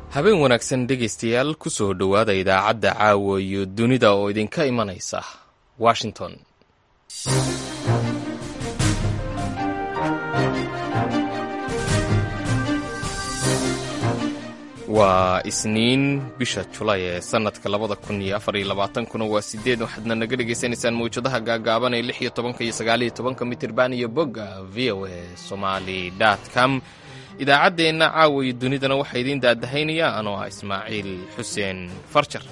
habeen wanaagsan dhegaystayaal ku soo dhowaada idaacadda caawa iyo dunida oo idinka imanaysa washington waa isniin bisha julay ee sannadka labada kun iyo afar iyo labaatankuna waa sideed waxaadna naga dhagaysanaysaan mawjadaha gaagaaban ee lix iyo tobanka iyo sagaal iyo tobanka mitirban iyo bogga v o a somali com idaacaddeenna caawa iyo dunidana waxaa idiin daadahaynaya anoo ah ismaaciil xuseen farjar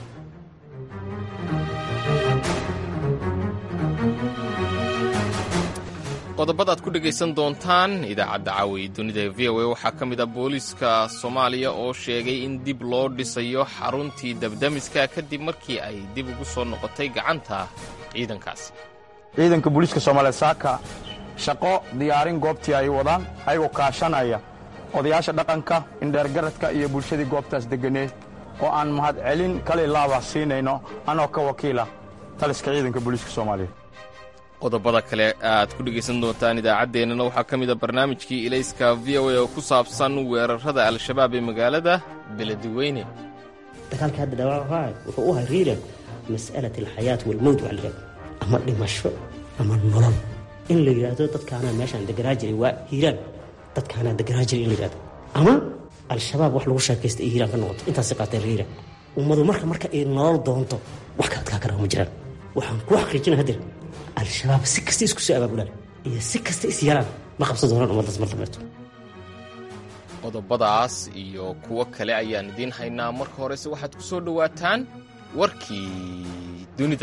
qodobada aad ku dhegaysan doontaan idaacadda caawa iyo dunida ee v o a waxaa ka mid ah booliiska soomaaliya oo sheegay in dib loo dhisayo xaruntii dabdamiska kadib markii ay dib ugu soo noqotay gacanta ciidankaasi ciidanka booliiska soomaaliyeed saaka shaqo diyaarin goobtii ay wadaan ayagoo kaashanaya odayaasha dhaqanka indheergaradka iyo bulshadii goobtaas degganeed oo aan mahadcelin kali laaba siinayno anoo ka wakiila taliska ciidanka booliiska soomaaliyeed qodobada kale aad ku dhegaysan doontaan idaacaddeenana waxaa ka mid a barnaamijkii ilayska v o a oo ku saabsan weerarrada al-shabaab ee magaalada beledweyne dagaalka hadda dhaawacaa wuxuu u hariira mas'alat alxayaat walmowt waa layidhahda ama dhimasho ama nolol in la yidhaahdo dadkaanaa meeshaan deganaa jiray waa hiiraan dadkaanaa deganaa jiray in la yidhahdo ama al-shabaab wax lagu sheekaysta ay hiiraan ka noqoto intaasi qaateen hiira ummadu marka marka ay nolol doonto wax ka adkaa karaa ma jiraan waxaan ku xaqiijina hadir al-shabaab si kasta isku soo abaabulaan iyo si kasta is yalaan ma qabsan doonaan ummaddaas mar dambeeto qodobadaas iyo kuwo kale ayaan idiin haynaa marka horese waxaad ku soo dhowaataan warkii dunida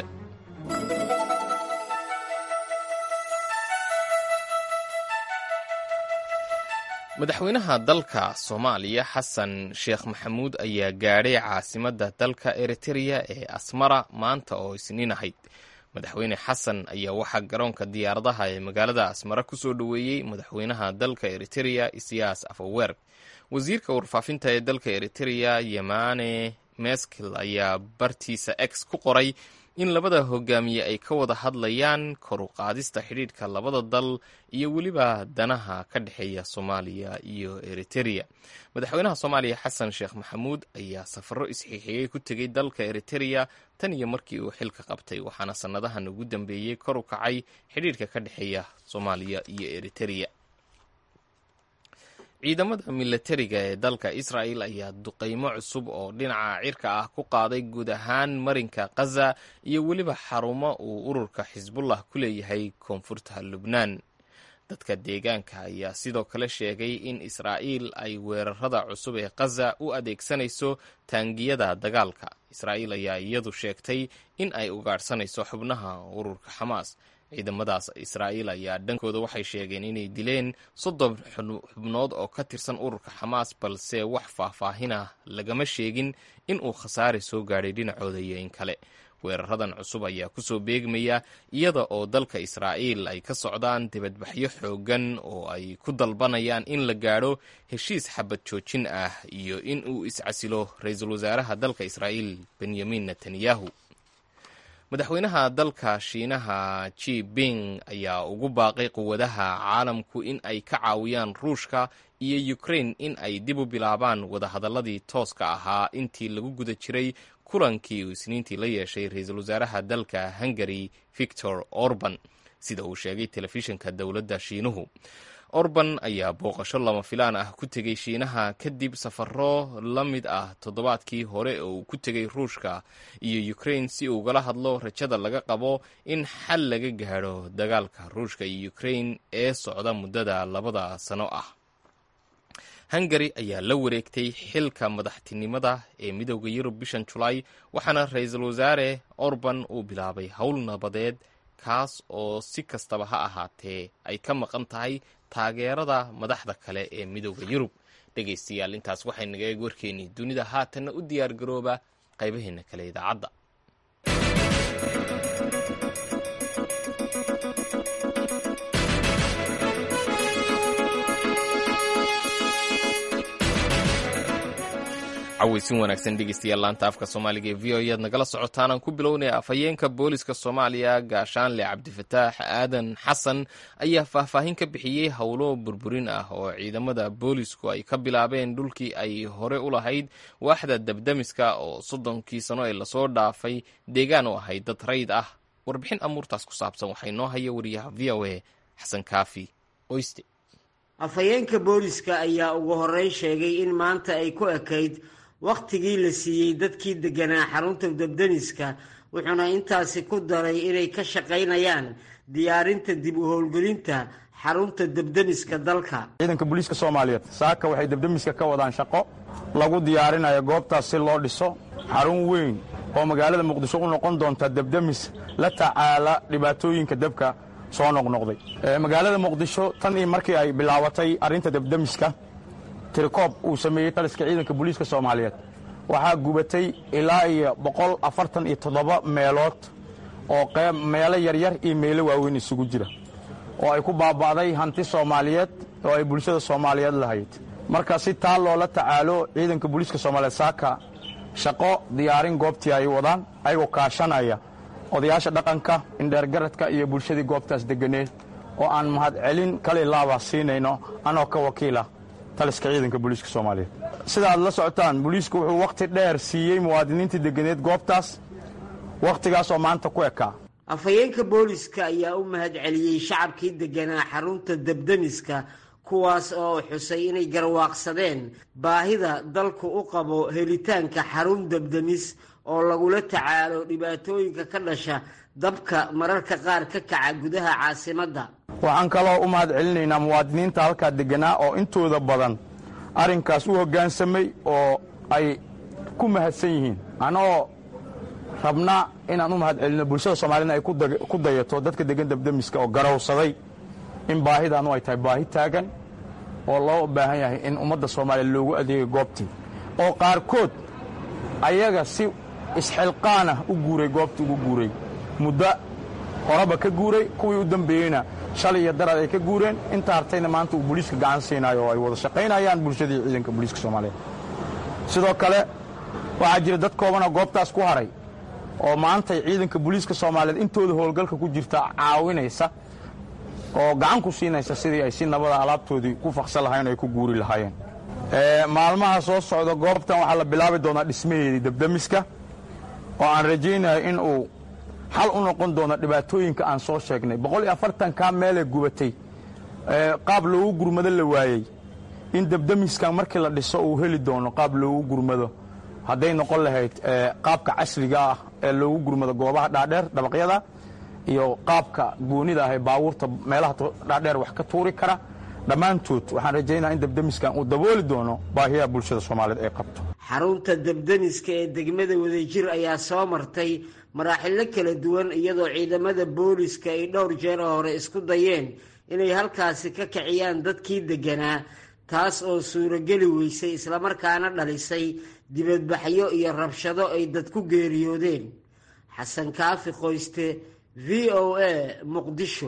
madaxweynaha dalka soomaaliya xasan sheekh maxamuud ayaa gaadhay caasimadda dalka eritereya ee asmara maanta oo isniin ahayd madaxweyne xasan ayaa waxaa garoonka diyaaradaha ee magaalada asmara ku soo dhoweeyey madaxweynaha dalka eritereya isiyaas afawer wasiirka warfaafinta ee dalka eritereya yemane meskil ayaa bartiisa x ku qoray in labada hogaamiye ay ka wada hadlayaan kor u qaadista xidhiidhka labada dal iyo weliba danaha ka dhexeeya soomaaliya iyo eritereya madaxweynaha soomaaliya xasan sheekh maxamuud ayaa safaro isxiixiyey ku tegey dalka eritereya tan iyo markii uu xilka qabtay waxaana sannadahan ugu dambeeyey kor u kacay xidhiidhka ka dhexeeya soomaaliya iyo eritereya ciidamada milatariga ee dalka israa'el ayaa duqaymo cusub oo dhinaca cirka ah ku qaaday guud ahaan marinka khaza iyo weliba xarumo uu ururka xisbullah ku leeyahay koonfurta lubnaan dadka deegaanka ayaa sidoo kale sheegay in israa'iil ay weerarada cusub ee khaza u adeegsanayso taangiyada dagaalka israa'iil ayaa iyadu sheegtay in ay ugaadhsanayso xubnaha ururka xamaas ciidamadaas israa'iil ayaa dhankooda waxay sheegeen inay dileen soddon xubnood oo ka tirsan ururka xamaas balse wax faahfaahinah lagama sheegin in uu khasaare soo gaadhay dhinacooda iyo in kale weeraradan cusub ayaa kusoo beegmaya iyada oo dalka israa'iil ay ka socdaan dibadbaxyo xooggan oo ay ku dalbanayaan in la gaadho heshiis xabad joojin ah iyo in uu iscasilo ra-iisul wasaaraha dalka israa'iil benyamin netanyahu madaxweynaha dalka shiinaha ji bing ayaa ugu baaqay quwadaha caalamku in ay ka caawiyaan ruushka iyo ukrain in ay dib u bilaabaan wadahadalladii tooska ahaa intii lagu guda jiray kulankii uu isniintii la yeeshay ra-iisul wasaaraha dalka hungari victor orban sida uu sheegay telefishinka dowladda shiinuhu orban ayaa booqasho lama filaan ah ku tegey shiinaha kadib safaro la mid ah toddobaadkii hore oo uu ku tegey ruushka iyo ukrain si uu ugala hadlo rajada laga qabo in xal laga gaadho dagaalka ruushka iyo ukrain ee socda muddada labada sano ah hungari ayaa la wareegtay xilka madaxtinimada ee midooda yurub bishan julaay waxaana ra-iisul wasaare orban uu bilaabay howl nabadeed kaas oo si kastaba ha ahaatee ay ka maqan tahay taageerada madaxda kale ee midooda yurub dhegaystayaal intaas waxay naga eeg warkeennii dunida haatanna u diyaar garooba qaybaheena kale idaacadda caweysin wanaagsan dhegeystayaal laanta afka soomaaliga ee v o ayaad nagala socotaan aan ku bilownaya afhayeenka booliska soomaaliya gaashaanle cabdifataax aadan xasan ayaa faahfaahin ka bixiyey howlo burburin ah oo ciidamada boolisku ay ka bilaabeen dhulkii ay hore u lahayd waaxda dabdamiska oo soddonkii sano ee lasoo dhaafay deegaan u ahayd dad rayd ah warbixin amuurtaas ku saabsan waxaa inoo haya wariyaha v o a xasan kaafi oyste afhayeenka booliska ayaa ugu horreyn sheegay in maanta ay ku ekayd wakhtigii la siiyey dadkii deganaa xarunta dabdamiska wuxuuna intaasi ku daray inay ka shaqaynayaan diyaarinta dib u howlgelinta xarunta dabdamiska dalka ciidanka booliiska soomaaliyeed saaka waxay dabdamiska ka wadaan shaqo lagu diyaarinayo goobtaas si loo dhiso xarun weyn oo magaalada muqdisho u noqon doonta dabdamis la tacaala dhibaatooyinka dabka soo noqnoqday magaalada muqdisho tan iyo markii ay bilaabatay arrinta dabdamiska tirikoob uu sameeyey taliska ciidanka booliiska soomaaliyeed waxaa gubatay ilaa iyo boqol afartan iyo toddoba meelood oo meelo yaryar iyo meelo waaweyn isugu jira oo ay ku baaba'day hanti soomaaliyeed oo ay bulshada soomaaliyeed lahayd marka si taa loola tacaalo ciidanka booliiska soomaaliyeed saaka shaqo diyaarin goobtii ay wadaan ayagoo kaashanaya odayaasha dhaqanka indheergaradka iyo bulshadii goobtaas deganeed oo aan mahadcelin kali laaba siinayno anoo ka wakiila taliska ciidanka booliiska soomaaliyeed sida aad la socotaan booliisku wuxuu wakhti dheer siiyey muwaadiniintii deganeed goobtaas wakhtigaas oo maanta ku ekaa afhayeenka booliska ayaa u mahadceliyey shacabkii deganaa xarunta dabdamiska kuwaas oo xusay inay garwaaqsadeen baahida dalku u qabo helitaanka xarun dabdamis oo lagula tacaalo dhibaatooyinka ka dhasha dabka mararka qaar ka kaca gudaha caasimadda waxaan kaloo u mahad celinaynaa muwaadiniinta halkaa deganaa oo intooda badan arrinkaas u hoggaansamay oo ay ku mahadsan yihiin anoo rabna inaan u mahad celino bulshada soomaaliyedna ay ku dayato dadka degan dabdamiska oo garowsaday in baahidaanu ay tahay baahi taagan oo loo baahan yahay in ummadda soomaaliya loogu adeegay goobtii oo qaarkood ayaga si isxilqaanah u guuray goobtii ugu guuray muddo horeba ka guuray kuwii u dambeeyeyna shalay iyo darad ay ka guureen inta hartayna maanta uu booliiska gacan siinayo oo ay wada shaqaynayaan bulshadii ciidanka booliiska soomaaliyeed sidoo kale waxaa jira dad koobanoo goobtaas ku haray oo maantay ciidanka booliiska soomaaliyeed intooda howlgalka ku jirta caawinaysa oo gacan ku siinaysa sidii ay si nabada alaabtoodii ku faksan lahayen o ay ku guuri lahaayeen maalmaha soo socda goobtan waxaa la bilaabi doonaa dhismaheedii dabdamiska oo aan rajaynayo in uu xal u noqon doono dhibaatooyinka aan soo sheegnay boqol iyo afartankaa meelee gubatay qaab loogu gurmado la waayey in dabdamiskan markii la dhiso uu heli doono qaab loogu gurmado hadday noqon lahayd qaabka casriga ah ee loogu gurmado goobaha dhaadheer dabaqyada iyo qaabka goonida ah ee baabuurta meelaha dhaadheer wax ka tuuri kara dhammaantood waxaan rajaynaa in dabdamiskan uu dabooli doono baahiyaha bulshada soomaaliyeed ay qabto xarunta dabdamiska ee degmada wadajir ayaa soo martay maraaxilo kala duwan iyadoo ciidamada booliska ay dhowr jeer hore isku dayeen inay halkaasi ka kiciyaan dadkii deganaa taas oo suurogeli weysay islamarkaana dhalisay dibadbaxyo iyo rabshado ay dad ku geeriyoodeen xasan kaafi qoyste v o a muqdisho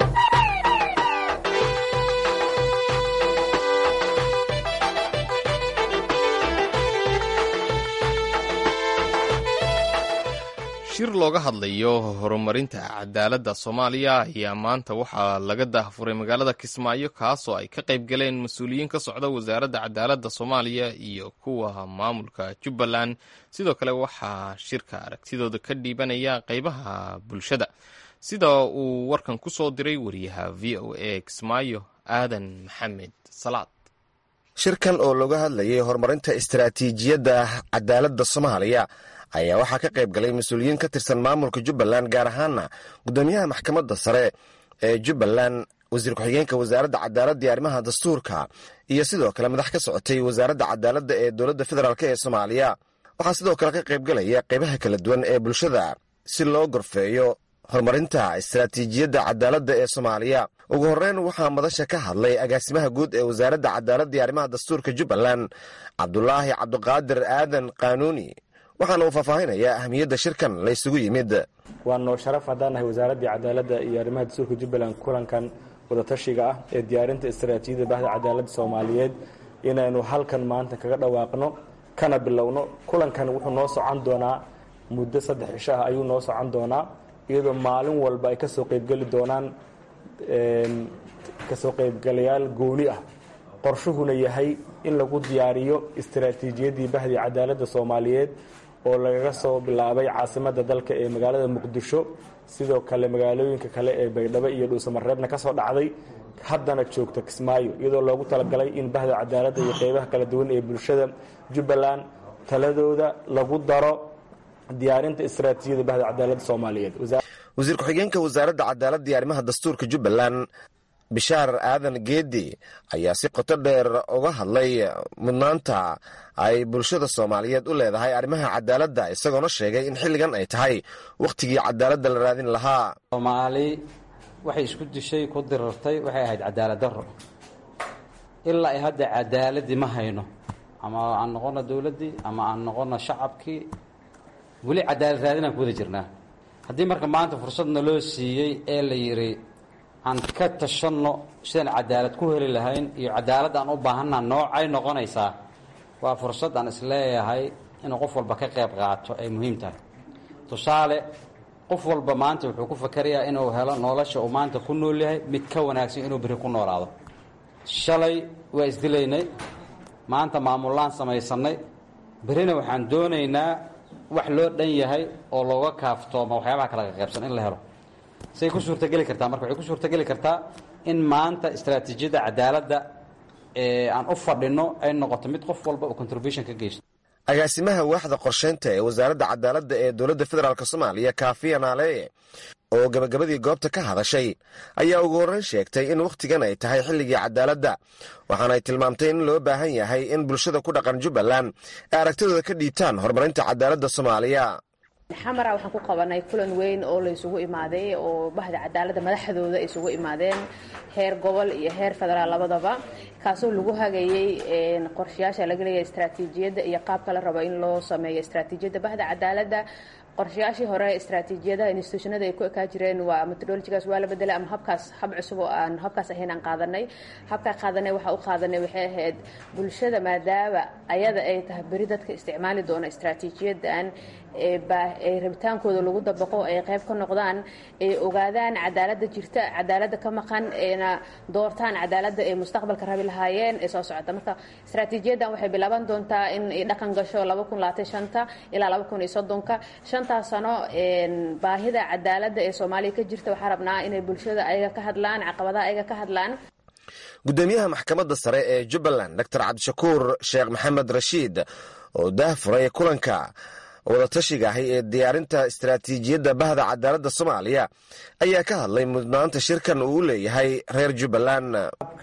shir looga hadlayo horumarinta cadaaladda soomaaliya ayaa maanta waxaa laga daahfuray magaalada kismaayo kaasoo ay ka qayb galeen mas-uuliyiin ka socda wasaaradda cadaaladda soomaaliya iyo kuwa maamulka jubbaland sidoo kale waxaa shirka aragtidooda ka dhiibanaya qeybaha bulshada sida uu warkan ku soo diray wariyaha v o a kismaayo aadan maxamed salaad shirkan oo looga hadlayay horumarinta istaraatiijiyadda cadaaladda soomaaliya ayaa waxaa ka qayb galay mas-uuliyiin ka tirsan maamulka jubbaland gaar ahaana guddoomiyaha maxkamadda sare ee jubbaland wasiir ku-xigeenka wasaaradda cadaaladda iyo arrimaha dastuurka iyo sidoo kale madax ka socotay wasaaradda cadaaladda ee dowladda federaalk ee soomaaliya waxaa sidoo kale ka qayb galaya qaybaha kala duwan ee bulshada si loo gorfeeyo horumarinta istaraatiijiyadda cadaaladda ee soomaaliya ugu horreyn waxaa madasha ka hadlay agaasimaha guud ee wasaaradda cadaaladda iyo arrimaha dastuurka jubbaland cabdulaahi cabdiqaadir aadan qaanuuni waxaana uu faahfaahinayaa ahmiyadda shirkan la ysugu yimid waa noo sharaf haddaan nahay wasaaraddii cadaaladda iyo arrimaha dastuurka jubbaland kulankan wadatashiga ah ee diyaarinta istaraatiijiyadda bahda cadaaladda soomaaliyeed inaynu halkan maanta kaga dhawaaqno kana bilowno kulankan wuxuu noo socon doonaa muddo saddex cisho ah ayuu noo socon doonaa iyadoo maalin walba ay kasoo qeybgeli doonaan kasoo qeybgalayaal gooni ah qorshuhuna yahay in lagu diyaariyo istaraatiijiyaddii bahdii cadaaladda soomaaliyeed oo lagaga soo bilaabay caasimadda dalka ee magaalada muqdisho sidoo kale magaalooyinka kale ee baydhabo iyo dhuusamareebna ka soo dhacday haddana joogta kismaayo iyadoo loogu talagalay in bahda cadaaladda iyo qeybaha kala duwan ee bulshada jubbaland taladooda lagu daro diyaarinta istaraatiijiyada bahda cadaaladda soomaaliyeed wasiir ku-xigeenka wasaaradda cadaaladda iyo arrimaha dastuurka jubbaland bishaar aadan geedi ayaa si qoto dheer uga hadlay mudnaanta ay bulshada soomaaliyeed u leedahay arrimaha cadaaladda isagoona sheegay in xilligan ay tahay wakhtigii cadaaladda la raadin lahaa soomaali waxay isku dishay ku dirartay waxay ahayd cadaalad darro ilaa ay hadda cadaaladii ma hayno ama aan noqono dowladdii ama aan noqono shacabkii weli cadaalad raadinaan ku wada jirnaa haddii marka maanta fursadna loo siiyey ee la yidhi aan ka tashanno sidaan cadaalad ku heli lahayn iyo cadaalad aan u baahannaha noocay noqonaysaa waa fursad aan isleeyahay inuu qof walba ka qayb qaato ay muhiim tahay tusaale qof walba maanta wuxuu ku fakarayaa inuu helo nolosha uu maanta ku nool yahay mid ka wanaagsan inuu beri ku noolaado shalay waa isdilaynay maanta maamullaan samaysannay berina waxaan doonaynaa wax loo dhan yahay oo looga kaaftooma waxyaabaha kala qaqaybsan in la helo say ku suurtageli kartaa marka waxay ku suurtageli kartaa in maanta istaraatiijiyadda cadaaladda ee aan u fadhinno ay noqoto mid qof walba uu contribution ka geysto agaasimaha waaxda qorsheynta ee wasaaradda cadaaladda ee dowladda federaalk soomaaliya kaafiya naaleeye oo gabagabadii goobta ka hadashay ayaa ugu horreyn sheegtay in wakhtigan ay tahay xilligii cadaaladda waxaanay tilmaamtay in loo baahan yahay in bulshada ku dhaqan jubbaland ay aragtidooda ka dhiibtaan horumarinta cadaaladda soomaaliya xamara waxaan ku qabanay kulan weyn oo la isugu imaaday oo bahda cadaaladda madaxdooda ay isugu imaadeen heer gobol iyo heer federaal labadaba kaasoo lagu hagayey qorshayaasha laga leeyahay istaraatiijiyadda iyo qaabka la rabo in loo sameeyo istaraatiijiyadda bahda cadaaladda qorshayaashii hore istaraatiijiyadaha institutionada ay ku ekaa jireen waa metodologigaas waa la bedelay ama habkaas hab cusub oo aan habkaas ahayn aan qaadanay habkaa qaadanay waxaa u qaadanay waxay ahayd bulshada maadaama ayada ay tahay beri dadka isticmaali doona istaraatiijiyadan ee rabitaankooda lagu dabaqo ay qayb ka noqdaan ay ogaadaan cadaaladda jirta cadaaladda ka maqan ayna doortaan cadaaladda ay mustaqbalka rabi lahaayeen ee soo socota marka istaraatiijiyadan waxay bilaaban doontaa in ay dhaqan gasho ilaa ka shantaas sano baahida cadaaladda ee soomaaliya ka jirta waxaa rabnaa inay bulshada ayaga ka hadlaan caqabadaha ayaga ka hadlaan gudoomiyaha maxkamadda sare ee jubbaland doctor cabdishakuur sheekh maxamed rashiid oo daah furay kulanka wadatashiga ahi ee diyaarinta istaraatiijiyadda bahda cadaaladda soomaaliya ayaa ka hadlay mudnaanta shirkan uu u leeyahay reer jubbaland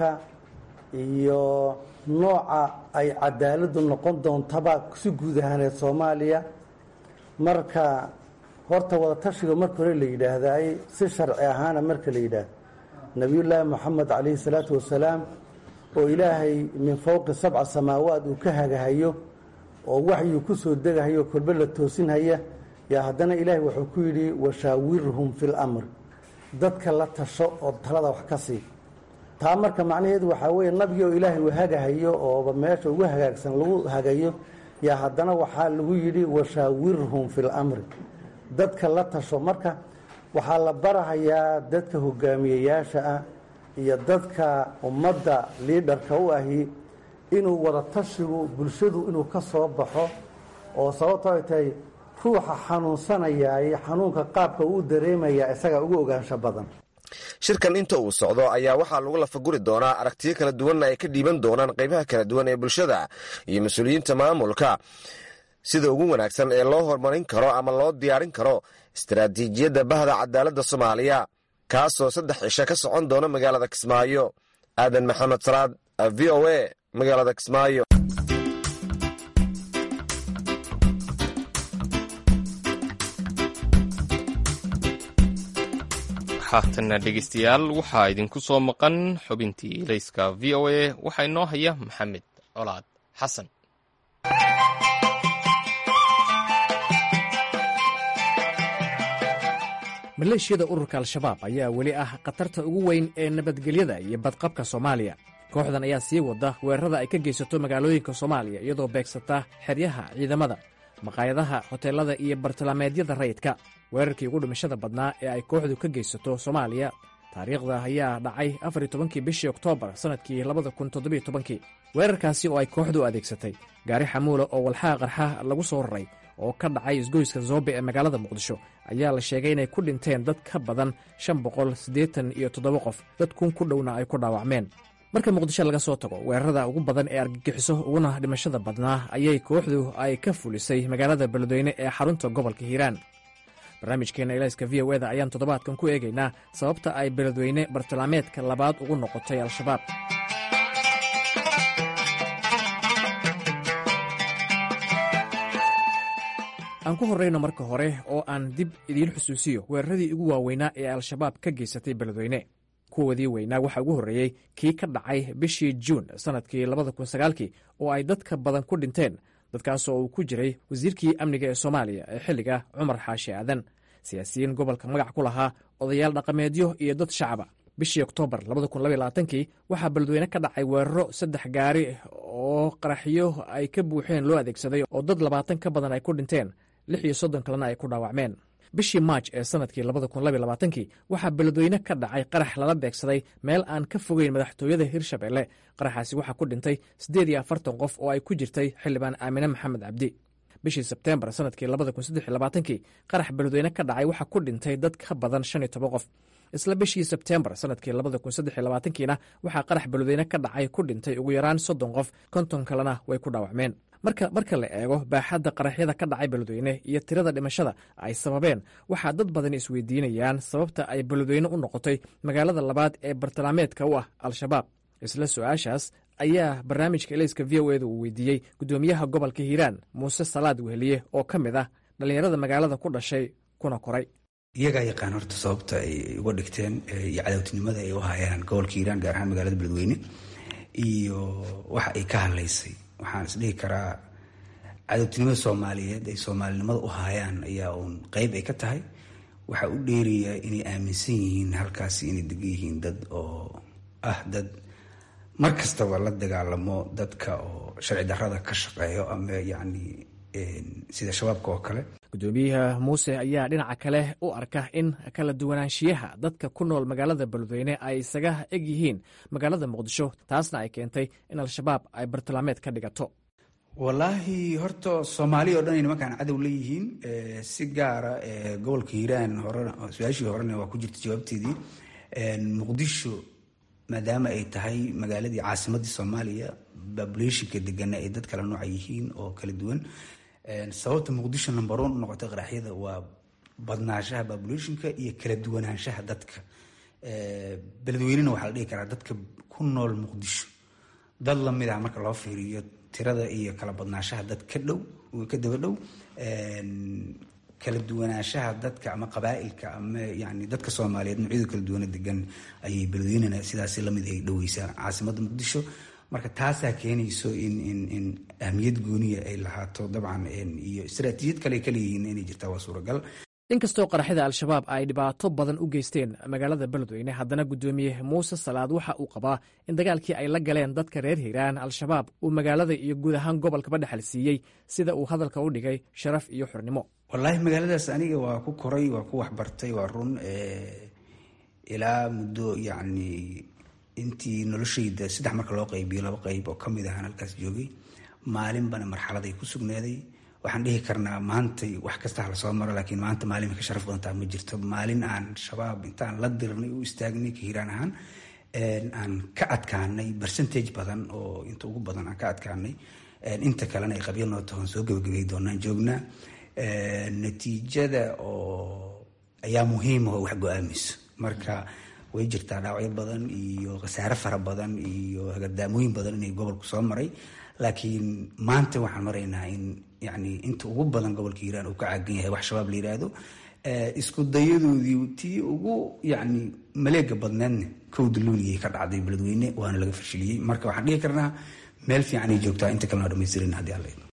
iyo nooca ay cadaaladdu noqon doontaba si guud ahaaneed soomaaliya marka horta wadatashiga marka hore la yidhaahdaay si sharci ahaana marka la yidhaahdo nebiyullaahi moxamed calayhi salaatu wasalaam oo ilaahay min fowqi sabca samaawaad uu ka hagahayo oo waxyuu ku soo degahayo kolbe la toosinhaya yaa haddana ilaahay wuxuu ku yidhi washaawirhum fi lamr dadka la tasho oo talada wax ka sii taa marka macnaheedu waxaa weeye nabigi oo ilaahay uu hagahayo ooba meesha ugu hagaagsan lagu hagayo yaa haddana waxaa lagu yidhi washaawirhum fi lamri dadka la tasho marka waxaa la barahayaa dadka hogaamiyeyaasha ah iyo dadka ummadda liidharka u ahi inuu wadatashigu bulshadu inuu ka soo baxo oo sababto ay tahay ruuxa xanuunsanayaay xanuunka qaabka uu dareemayaa isagaa ugu ogaansho badan shirkan inta uu socdo ayaa waxaa lagu lafaguri doonaa aragtiyo kala duwanna ay ka dhiiban doonaan qaybaha kala duwan ee bulshada iyo mas-uuliyiinta maamulka sida ugu wanaagsan ee loo horumarin karo ama loo diyaarin karo istaraatiijiyadda bahda cadaaladda soomaaliya kaasoo saddex cisho ka socon doona magaalada kismaayo aadan maxamed salaad v o a magaalada kismaayo haatana dhegeystayaal waxaa idinku soo maqan xubintii ilayska v o a waxaa inoo haya maxamed colaad xasan maleeshiyada ururka al-shabaab ayaa weli ah khatarta ugu weyn ee nabadgelyada iyo badqabka soomaaliya kooxdan ayaa sii wada weerarada ay ka geysato magaalooyinka soomaaliya iyadoo beegsata xeryaha ciidamada maqaayadaha hoteelada iyo bartilmaameedyada rayidka weerarkii ugu dhimashada badnaa ee ay kooxdu ka geysato soomaaliya taariikhda ayaa dhacay afar iyo tobankii bishii oktoobar sannadkii labada kun toddobiyo tobankii weerarkaasi oo ay kooxdu adeegsatay gaari xamuula oo walxaha qarxa lagu soo raray oo ka dhacay isgoyska zoobe ee magaalada muqdisho ayaa la sheegay inay ku dhinteen dad ka badan shan boqol siddeetan iyo toddoba qof dad kun ku dhowna ay ku dhaawacmeen marka muqdisho laga soo tago weerarada ugu badan ee argagixiso uguna dhimashada badnaa ayay kooxdu ay ka fulisay magaalada beledweyne ee xarunta gobolka hiiraan barnaamijkeenna ilayska v o eda ayaan toddobaadkan ku eegaynaa sababta ay beledweyne bartilmaameedka labaad ugu noqotay al-shabaab aan ku horrayno marka hore oo aan dib idiin xusuusiyo weeraradii ugu waaweynaa ee al-shabaab ka geysatay beledweyne kuwoodii weynaa waxaa ugu horreeyey kii ka dhacay bishii juun sannadkii labada kun sagaalkii oo ay dadka badan ku dhinteen dadkaas oo uu ku jiray wasiirkii amniga ee soomaaliya ee xilliga cumar xaashi aadan siyaasiyiin gobolka magac ku lahaa odayaal dhaqameedyo iyo dad shacaba bishii oktoobar kii waxaa beledweyne ka dhacay weeraro saddex gaari oo qaraxyo ay ka buuxeen loo adeegsaday oo dad labaatan ka badan ay ku dhinteen lix iyo soddon kalena ay ku dhaawacmeen bishii maaj ee sannadkii kii waxaa beledweyne ka dhacay qarax lala beegsaday meel aan ka fogeyn madaxtooyada hirshabelle qaraxaasi waxaa ku dhintay siddeed iyo afartan qof oo ay ku jirtay xildhibaan aamine maxamed cabdi bishii sebteembar sannadkii kii qarax beledweyne ka dhacay waxaa ku dhintay dad ka badan shan iyo toban qof isla bishii sebteembar sannadkii kiina waxaa qarax beledweyne ka dhacay ku dhintay ugu yaraan soddon qof konton kalena way ku dhaawacmeen marka marka la eego baaxadda qaraxyada ka dhacay beledweyne iyo tirada dhimashada ay sababeen waxaa dad badan isweydiinayaan sababta ay beledweyne u noqotay magaalada labaad ee bartilmaameedka u ah al-shabaab isla su-aashaas ayaa barnaamijka elayska v o eda uu weydiiyey guddoomiyaha gobolka hiiraan muuse salaad weheliye oo ka mid ah dhallinyarada magaalada ku dhashay kuna koray iyagaa yaqaan horta sababta ay uga dhigteen iyo cadowtinimada ay u hayaan gobolka hiiraan gaar ahaan magaalada beledweyne iyo waxa ay ka hadlaysay waxaan isdhihi karaa cadowtinimada soomaaliyeed ay soomaalinimada u haayaan ayaa uun qeyb ay ka tahay waxaa u dheeraya inay aaminsan yihiin halkaasi inay degan yihiin dad oo ah dad mar kastaba la dagaalamo dadka oo sharci darrada ka shaqeeyo ama yacni sida shabaabka oo kale guddoomiyaha muuse ayaa dhinaca kale u arka in kala duwanaanshiyaha dadka ku nool magaalada beledweyne ay isaga eg yihiin magaalada muqdisho taasna ay keentay in al-shabaab ay bartilmaameed ka dhigato wallaahi horta soomaaliya o dhan ay nimankaan cadow leeyihiin si gaara gobolka hiiraan horena su-aashii horena waa ku jirta jawaabteedii muqdisho maadaama ay tahay magaaladii caasimadii soomaaliya babulationka degana ay dad kala nooca yihiin oo kala duwan sababta muqdisho number one u noqotay qaraxyada waa badnaanshaha babulationka iyo kala duwanaanshaha dadka beledweynena waxaa la dhihi karaa dadka ku nool muqdisho dad lamid ah marka loo fiiriyo tirada iyo kala badnaanshaha dad ka dhow ka daba dhow kala duwanaanshaha dadka ama qabaailka ama yani dadka soomaaliyeed noocyada kala duwana degan ayay beledweynena sidaas lamid ay dhoweysaa caasimada muqdisho marka taasaa keenayso in in in ahmiyad gooniya ay lahaato dabcan iyo istaraatiijiyad kale ay kaleeyihiin inay jirtaa waa suuragal inkastoo qaraxyada al-shabaab ay dhibaato badan u geysteen magaalada beledweyne haddana guddoomiye muuse salaad waxa uu qabaa in dagaalkii ay la galeen dadka reer hiiraan al-shabaab uu magaalada iyo guud ahaan gobolkaba dhexal siiyey sida uu hadalka u dhigay sharaf iyo xurnimo wallaahi magaaladaas aniga waa ku koray waa ku waxbartay waa run ilaa muddo yacni intii noloshayda saddex marka loo qaybiyo laba qayb oo kamid ahaan halkaas joogay maalinbana marxaladay ku sugnaaday waxaan dhihi karnaa maantay wax kasta hala soo maro laakiin maanta maalin ka sharaf badantaa ma jirto maalin aan shabaab intaan la dirnay u istaagnay ka hiiraan ahaan aan ka adkaanay percentage badan oo inta ugu badan aan ka adkaanay inta kalena ay qabyo noo tahoon soo gabagabay doonaan joognaa natiijada oo ayaa muhiima oo wax go-aamayso marka way jirtaa dhaawacyo badan iyo khasaare fara badan iyo hagadaamooyin badan inay gobolku soo maray laakiin maanta waxaan maraynaa in yani inta ugu badan gobolka hiiraan uu ka caagan yahay wax shabaab la yidhaahdo isku dayadoodii tii ugu yani maleega badneedna kowda luuligay ka dhacday beledweyne waana laga fashiliyey marka waxaan dhihi karnaa meel fiican ay joogtaa inta kalena dhamaystirin haddii alla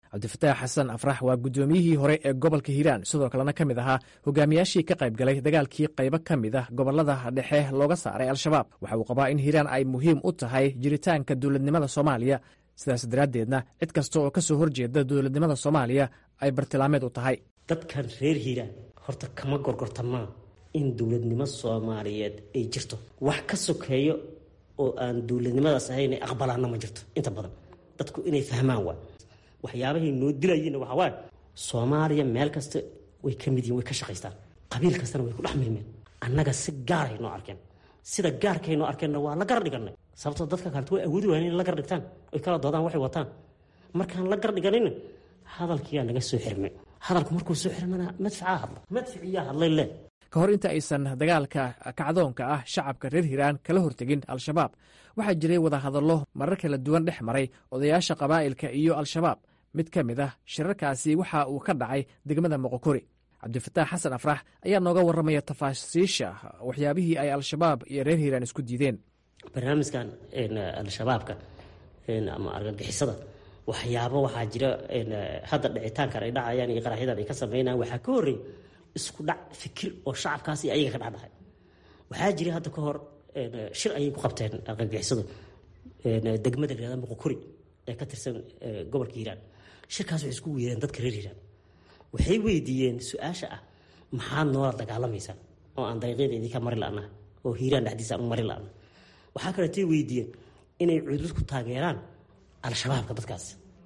cabdifataax xasan afrax waa guddoomiyihii hore ee gobolka hiiraan sidoo kalena ka mid ahaa hogaamiyaashii ka qayb galay dagaalkii qaybo ka mid ah gobolada dhexe looga saaray al-shabaab waxa uu qabaa in hiiraan ay muhiim u tahay jiritaanka dowladnimada soomaaliya sidaas daraaddeedna cid kasta oo ka soo horjeeda dowladnimada soomaaliya ay bartilmaameed u tahay dadkan reer hiiraan horta kama gorgortamaa in dowladnimo soomaaliyeed ay jirto wax ka sokeeyo oo aan dowladnimadaas ahayn ay aqbalaana ma jirto inta badan dadku inay fahmaan waa waxyaabahay noo dilayeenna waxaa waaye soomaaliya meel kasta way ka mid yihin way ka shaqaystaan qabiil kastana way ku dhex milmeen annaga si gaaray noo arkeen sida gaarkay noo arkeenna waa la gar dhiganay sababtoo dadka kaleta way awoodi waayeen inay la gar dhigtaan oy kala doodaan waxay wataan markaan la gar dhiganayna hadalkiyaa naga soo xirmay hadalku markuu soo xirmana madfacaa hadla madficiyaa hadlay le ka hor inta aysan dagaalka kacdoonka ah shacabka reer hiiraan kala hortegin al-shabaab waxaa jiray wadahadallo marar kala duwan dhex maray odayaasha qabaa'ilka iyo al-shabaab mid ka mid ah shirarkaasi waxa uu ka dhacay degmada moqokori cabdifataax xasan afrax ayaa nooga warramaya tafaasiisha waxyaabihii ay al-shabaab iyo reer hiiraan isku diideen barnaamijkan al-shabaabka ama argagixisada waxyaabo waxaa jira hadda dhicitaankan ay dhacayaan iyo qaraxyadan ay ka sameynayaan waxaa ka horreey isku dhac fikir oo shacabkaas iyo ayaga ka dhexdhahay waxaa jira hadda ka hor shir ayay ku qabteen argagixisadu degmada la yihahda muqokuri ee ka tirsan gobolka hiiraan shirkaas waxay isku weereen dadka reer hiiraan waxay weydiiyeen su-aasha ah maxaad noola dagaalamaysaa oo aan dariiqyada idinka mari la'naha oo hiiraan dhexdiisa aan mari la'na waxaa kaleetay weydiiyeen inay cudud ku taageeraan al-shabaabka dadkaas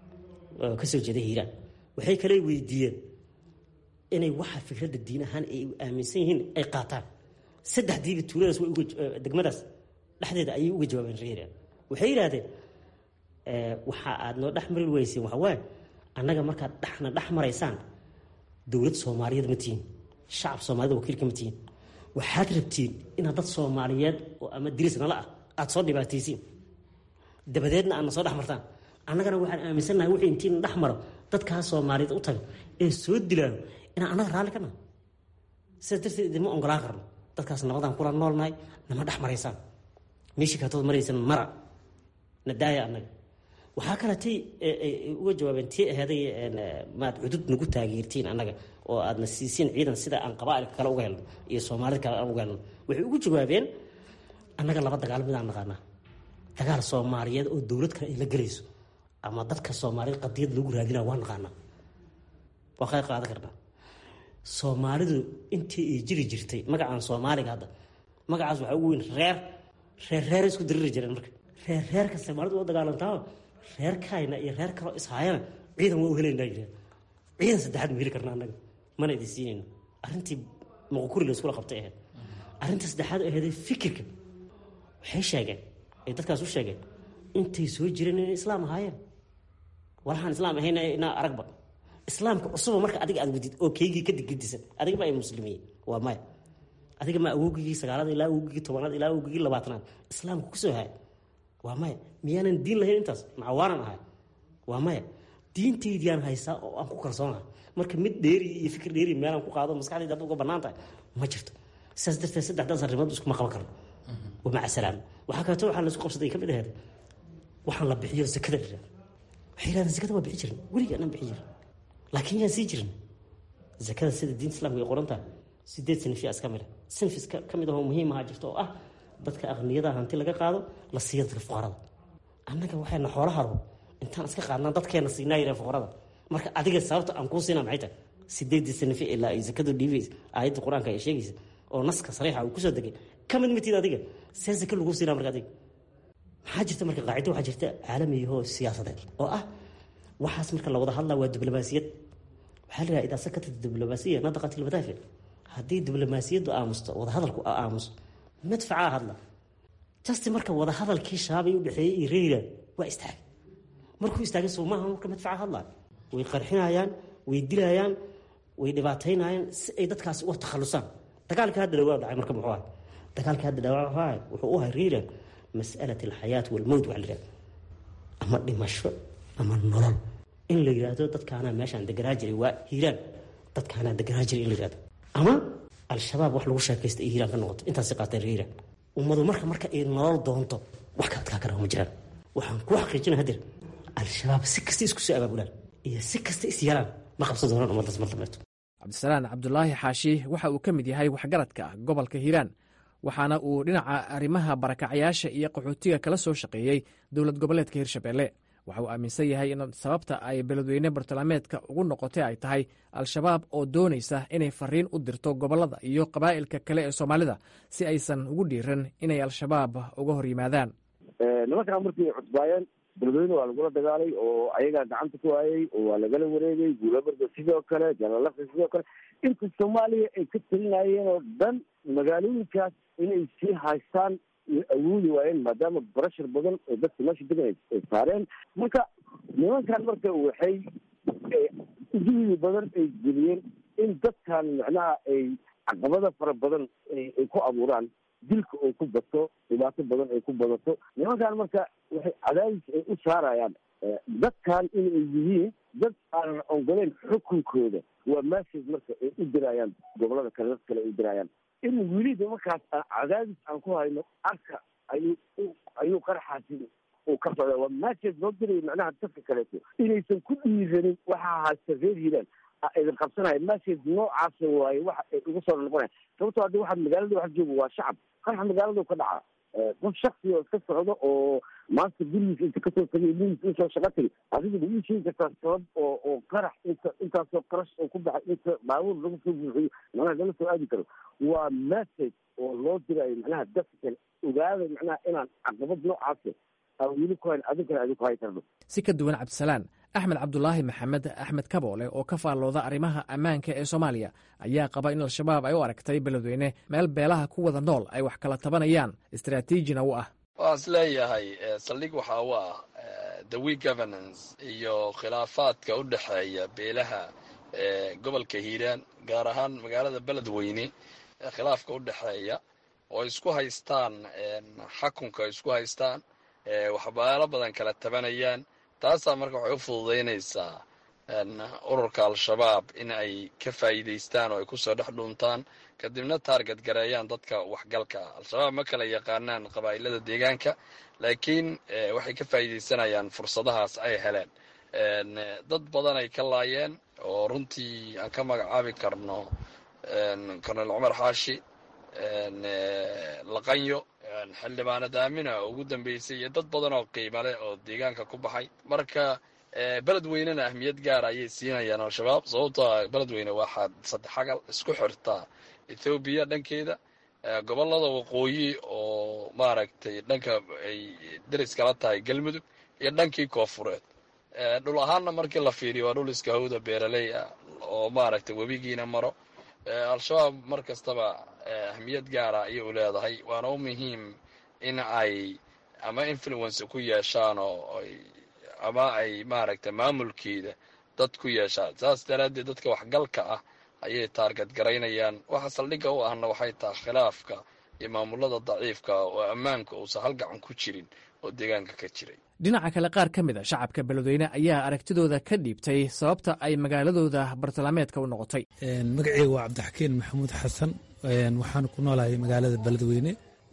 oo kasoo jeeda hiiraan waxay kale weydiiyeen inay waxa fikradda diin ahaan ay aaminsan yihiin ay qaataan saddexdiiba tuuladaas way degmadaas dhexdeeda ayay uga jawaabeen reer hiiraan waxay yidhaahdeen waxa aad noo dhex mari weyseen waxa waaye annaga markaad dhexna dhex maraysaan dowlad soomaaliyeed ma tihiin shacab soomaaliyed wakiilka ma tihiin waxaad rabtiin inaad dad soomaaliyeed oo ama diris nala ah aada soo dhibaataysiin dabadeedna aadna soo dhex martaan annagana waxaan aaminsannahay wixii intiina dhex maro dadkaas soomaaliyeed u taga ee soo dilaayo inaan annaga raalli ka nahay sidaas darteed idinma ongolaan karno dadkaas nabadaan kula noolnahay nama dhex maraysaan meeshii kaletood maraysan mara na daaya annaga waxaa kaletay uga jawaabeen tii aheeday maad cudud nagu taageertiin annaga oo aadna siisiin ciidan sida aan qabaailka kale uga helno iyo soomaalida kale aan uga helno waxay ugu jawaabeen annaga laba dagaal midaan naqaanaa dagaal soomaaliyeed oo dowlad kale ay la gelayso ama dadka soomaaliyeed qadiyad lagu raadinaa waa naqaanaa waa qayb qaadan karnaa soomaalidu intii ay jiri jirtay magacaan soomaaliga hadda magacaas waxaa ugu weyn reer reer reer isku diriri jireen marka reer reerka soomaalidu waa dagaalantaa reer kayna iyo reer kaloo ishaayana ciidan waa u helaynaa jireen ciidan saddexaad ma heli karna annaga mana idin siinayno arrintii muqokuri la iskula qabtay ahayd arrinta saddexaad aheeday fikirka waxay sheegeen ay dadkaas u sheegeen intay soo jireen inay islaam ahaayeen walahaan islaam ahayn inaa aragba islaamka cusuba marka adiga aad wadid oo keygii ka digdisan adiga ma ay muslimiye waa maya adiga ma awogigii sagaalada ilaa awogigii tobanaad ilaa awogigii labaatanaad islaamka kusoo haya waa maya miyaanan diin lahayn intaas macawaanan ahay waa maya diintaydiyaan haysaa oo aan ku kalsoonahay marka mid dheeri iyo fikir dheeri meelaan ku qaado maskaxdayda hadda uga bannaan tahay ma jirto sidaas darteed saddexdaas arrimood iskuma qaban karno wa maca salaam waxaa kaleeto waxaa laisku qabsaday ka mid aheed waxaan la bixiyo zakada la yihahdo waxay yidhahdeen zakada waa bixi jirin weligii anaan bixi jirin laakiin yaan sii jirin zakada sida diinta islamka ay qoran tahay sideed sinfias ka mid a sinfis ka mid ahoo muhiim ahaa jirto oo ah dadka aqniyada hanti laga qaado la siiya dadka fuqarada annaga waxayna xoolaha rabo intaan iska qaadnaa dadkeena siinaa yireen fuqarada marka adiga sababta aan kuu siinaa maxay tahay sideedii sinfi ilaa ay zakadu dhiibaysa aayadda qur-aanka ay sheegaysa oo naska sariixa uu kusoo degay ka mid matid adiga see zaka lagu siinaa marka adiga maxaa jirta marka qaacido waxaa jirta caalamiyahoo siyaasadeed oo ah waxaas marka la wada hadlaa waa diblomaasiyad waxaa la yidhaha idaa sakata diblomaasiya nadaqat ilmadaafic haddii diblomaasiyaddu aamusto wadahadalku aamuso madfacaa hadla jasti marka wadahadalkii shaabay u dhexeeyey iyo reera waa istaagay markuu istaagay soo maaha marka madfaca hadlaa way qarxinayaan way dilayaan way dhibaataynayaan si ay dadkaasi uga takhalusaan dagaalkii hadda dhawaa dhacay marka muxuu ahay dagaalkii hadda dhawaa wuxuu u ahay reera mas'alat alxayaat walmowt waxa la yidhahda ama dhimasho ama nolol in la yidhaahdo dadkaanaa meeshaan deganaa jiray waa hiiraan dadkaanaa deganaa jiray in la yidhahdo ama al-shabaab wax lagu sheekaysta ay hiiraan ka noqoto intaasi qaateen hiiraan ummadu marka marka ay nolol doonto wax ka adkaa kara ma jiraan waxaan kuu xaqiijina hadeer al-shabaab si kasta isku soo abaabulaan iyo si kasta is yeelaan ma qabsan doonaan ummaddaas mar dambeeto cabdisalaan cabdulaahi xaashi waxa uu ka mid yahay waxgaradka gobolka hiiraan waxaana uu dhinaca arrimaha barakacyaasha iyo qaxootiga kala soo shaqeeyey dowlad goboleedka hirshabelle waxa uu aaminsan yahay in sababta ay beledweyne bartilmaameedka ugu noqotay ay tahay al-shabaab oo doonaysa inay fariin u dirto gobollada iyo qabaa'ilka kale ee soomaalida si aysan ugu dhiiran inay al-shabaab uga hor yimaadaan nimankaa markii cusbaayeen beledweyne waa lagula dagaalay oo ayagaa gacanta ku waayey oo waa lagala wareegay guulabarda sidoo kale jalalafta sidoo kale inta soomaaliya ay ka talinayeen oo dhan magaalooyinkaas inay sii haystaan awoodi waayeen maadaama barashar badan oo dadka meesha degan ay saareen marka nimankan marka waxay ujuhdi badan ay geliyeen in dadkan macnaha ay caqabada fara badan ay ku abuuraan dilka oo ku bato dhibaato badan ay ku badato nimankan marka waxay cadaadis ay u saarayaan dadkan inay yihiin dad aanan ongoleyn xukunkooda waa message marka ay u dirayaan gobolada kale dad kale ay u dirayaan in weliba markaas cadaadis aan ku hayno arka ayuu ayuu qaraxaasi uu ka socda waa message loo diraya macnaha dadka kaleeto inaysan ku dhiiranin waxaa haysta reer hiiraan idin qabsanaya message noocaas waaye waxa ay ugu soo noqonaya sababtoo haddi waxa magaalada wax jooga waa shacab qaraxa magaaladu ka dhaca qof shaksi oo iska socdo oo maanta gurigiisa inta kasoo tagay gurigiisa usoo shaqa tagay adiga ma ii sheegi kartaa sabab oo oo qarax inta intaasoo qarash oo ku baxay inta baabuur laga soo buuxiyo macnaha lala soo aadi karo waa message oo loo dirayo macnaha dadka kale ogaada macnaha inaan caqabad noocaas aan weli ku hayn adinkana adin ku hay karno si ka duwan cabdisalaan axmed cabdulaahi maxamed axmed kaboole oo ka faallooda arrimaha ammaanka ee soomaaliya ayaa qaba in al-shabaab ay u aragtay beledweyne meel beelaha ku wada nool ay wax kala tabanayaan istraatiijina u ah waan is leeyahay saldhig waxaa u ah the we governance iyo khilaafaadka u dhexeeya beelaha gobolka hiiraan gaar ahaan magaalada beledweyne khilaafka u dhexeeya oo isku haystaan xakunka isku haystaan waxbaalo badan kala tabanayaan taasaa marka waxay u fududaynaysaa ururka al-shabaab in ay ka faa'iidaystaan oo ay kusoo dhex dhuuntaan kadibna taarget gareeyaan dadka waxgalka al-shabaab ma kala yaqaanaan qabaa'ilada deegaanka laakiin waxay ka faa'iidaysanayaan fursadahaas ay heleen dad badan ay ka laayeen oo runtii aan ka magacaabi karno colonel cumar xaashi laqanyo xildhibaanad aamina oo ugu dambeysay iyo dad badan oo qiimo leh oo deegaanka ku baxay marka beledweynena ahmiyad gaara ayay siinayaan al-shabaab sababtoo ah beledweyne waxaad saddexagal isku xirtaa ethoobiya dhankeeda gobolada waqooyi oo maaragtay dhanka ay deris kala tahay galmudug iyo dhankii koofureed dhul ahaanna markii la fiiriyo waa dhul iska hawda beeraley ah oo maaragtay webigiina maro al-shabaab mar kastaba ahmiyad gaara ayay u leedahay waana u muhiim in ay ama influence ku yeeshaan oo ama ay maaragtay maamulkeeda dad ku yeeshaan saas daraaddeed dadka waxgalka ah ayay taargad garaynayaan waxa saldhigga u ahna waxay tahay khilaafka iyo maamulada daciifka oo ammaanka uusan halgacan ku jirin oo deegaanka ka jiray dhinaca kale qaar ka mid a shacabka beledweyne ayaa aragtidooda ka dhiibtay sababta ay magaaladooda bartilmaameedka u noqotay magaceyga waa cabdixakiin maxamuud xasan waxaan ku noolahay magaalada beledweyne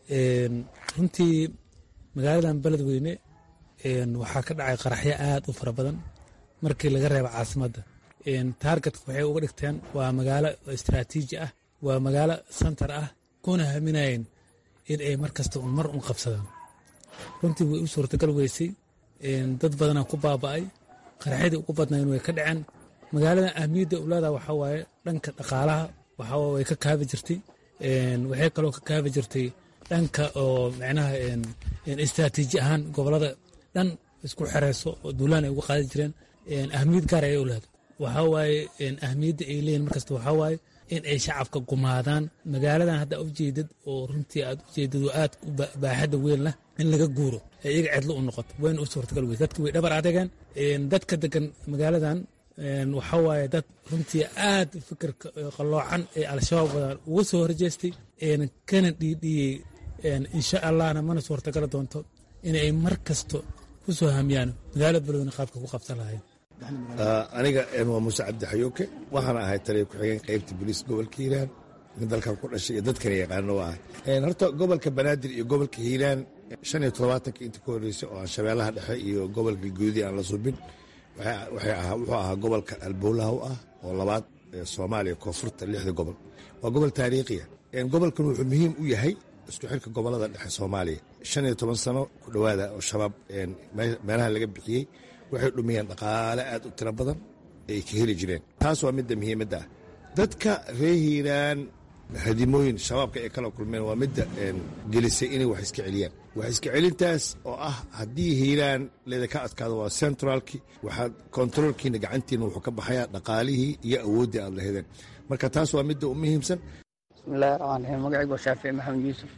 runtii magaaladan beledweyne waxaa ka dhacay qaraxyo aad u fara badan markii laga reebo caasimadda taargetka waxay uga dhigteen waa magaalo istraatiiji ah waa magaalo santar ah kuna haminayeen in ay mar kasta un mar un qabsadaan runtii way u suurtagal weysay dad badanaa ku baaba'ay qaraxyadii ugu badnayn way ka dhaceen magaaladan ahmiyadda ulaada waxaa waaye dhanka dhaqaalaha waxaa way ka kaabi jirtay waxay kaloo ka kaabi jirtay dhanka oo micnaha istraatiiji ahaan gobolada dhan isku xereyso oo duulaan ay uga qaadi jireen ahmiyad gaar ayay u leedahay waxaa waaye ahmiyadda ay leeyihin markasta waxaa waaye in ay shacabka gumaadaan magaaladan hadda ujeedad oo runtii aad ujeedad oo aad baaxadda weyn leh in laga guuro ee iyaga cidlo u noqoto wayna u suurtagal weyse dadka way dhabar adegeen dadka degan magaaladan waxaa waaye dad runtii aad fikirka qalloocan ee al-shabaab badan uga soo horjeestay kana dhiidhiyey insha allahna mana suurtagali doonto inay mar kasto ku soo hamiyaan magaalada beledweyne qaabka ku qabsan lahayn aniga waa muuse cabdixayooke waxaana ahay taliya ku-xigeen qaybta booliiska gobolka hiiraan dalkan ku dhashay iyo dadkana yaqaano ah horta gobolka banaadir iyo gobolka hiiraan shan iyo toddobaatanka inta ka horreysay oo aan shabeellaha dhexe iyo gobolka guudi aan la subin wuxuu ahaa gobolka albowlaha u ah oo labaad soomaaliya koonfurta lixda gobol waa gobol taariikhiya gobolkan wuxuu muhiim u yahay isku xirka gobolada dhexe soomaaliya shan iyo toban sano ku dhowaada oo shabaab meelaha laga bixiyey waxay dhumiyeen dhaqaale aad u tiro badan ay ka heli jireen taas waa midda muhiimadda ah dadka reer hiiraan hadimooyin shabaabka ay kala kulmeen waa midda gelisay inay wax iska celiyaan wax iska celintaas oo ah haddii hiiraan leedaka adkaado waa centralki waxaad kontaroolkiina gacantiina wuxuu ka baxayaa dhaqaalihii iyo awooddii aad lahedeen marka taas waa midda u muhiimsan bismillahi raxmaan raxiim magacaygu waa shaafici maxamed yuusuf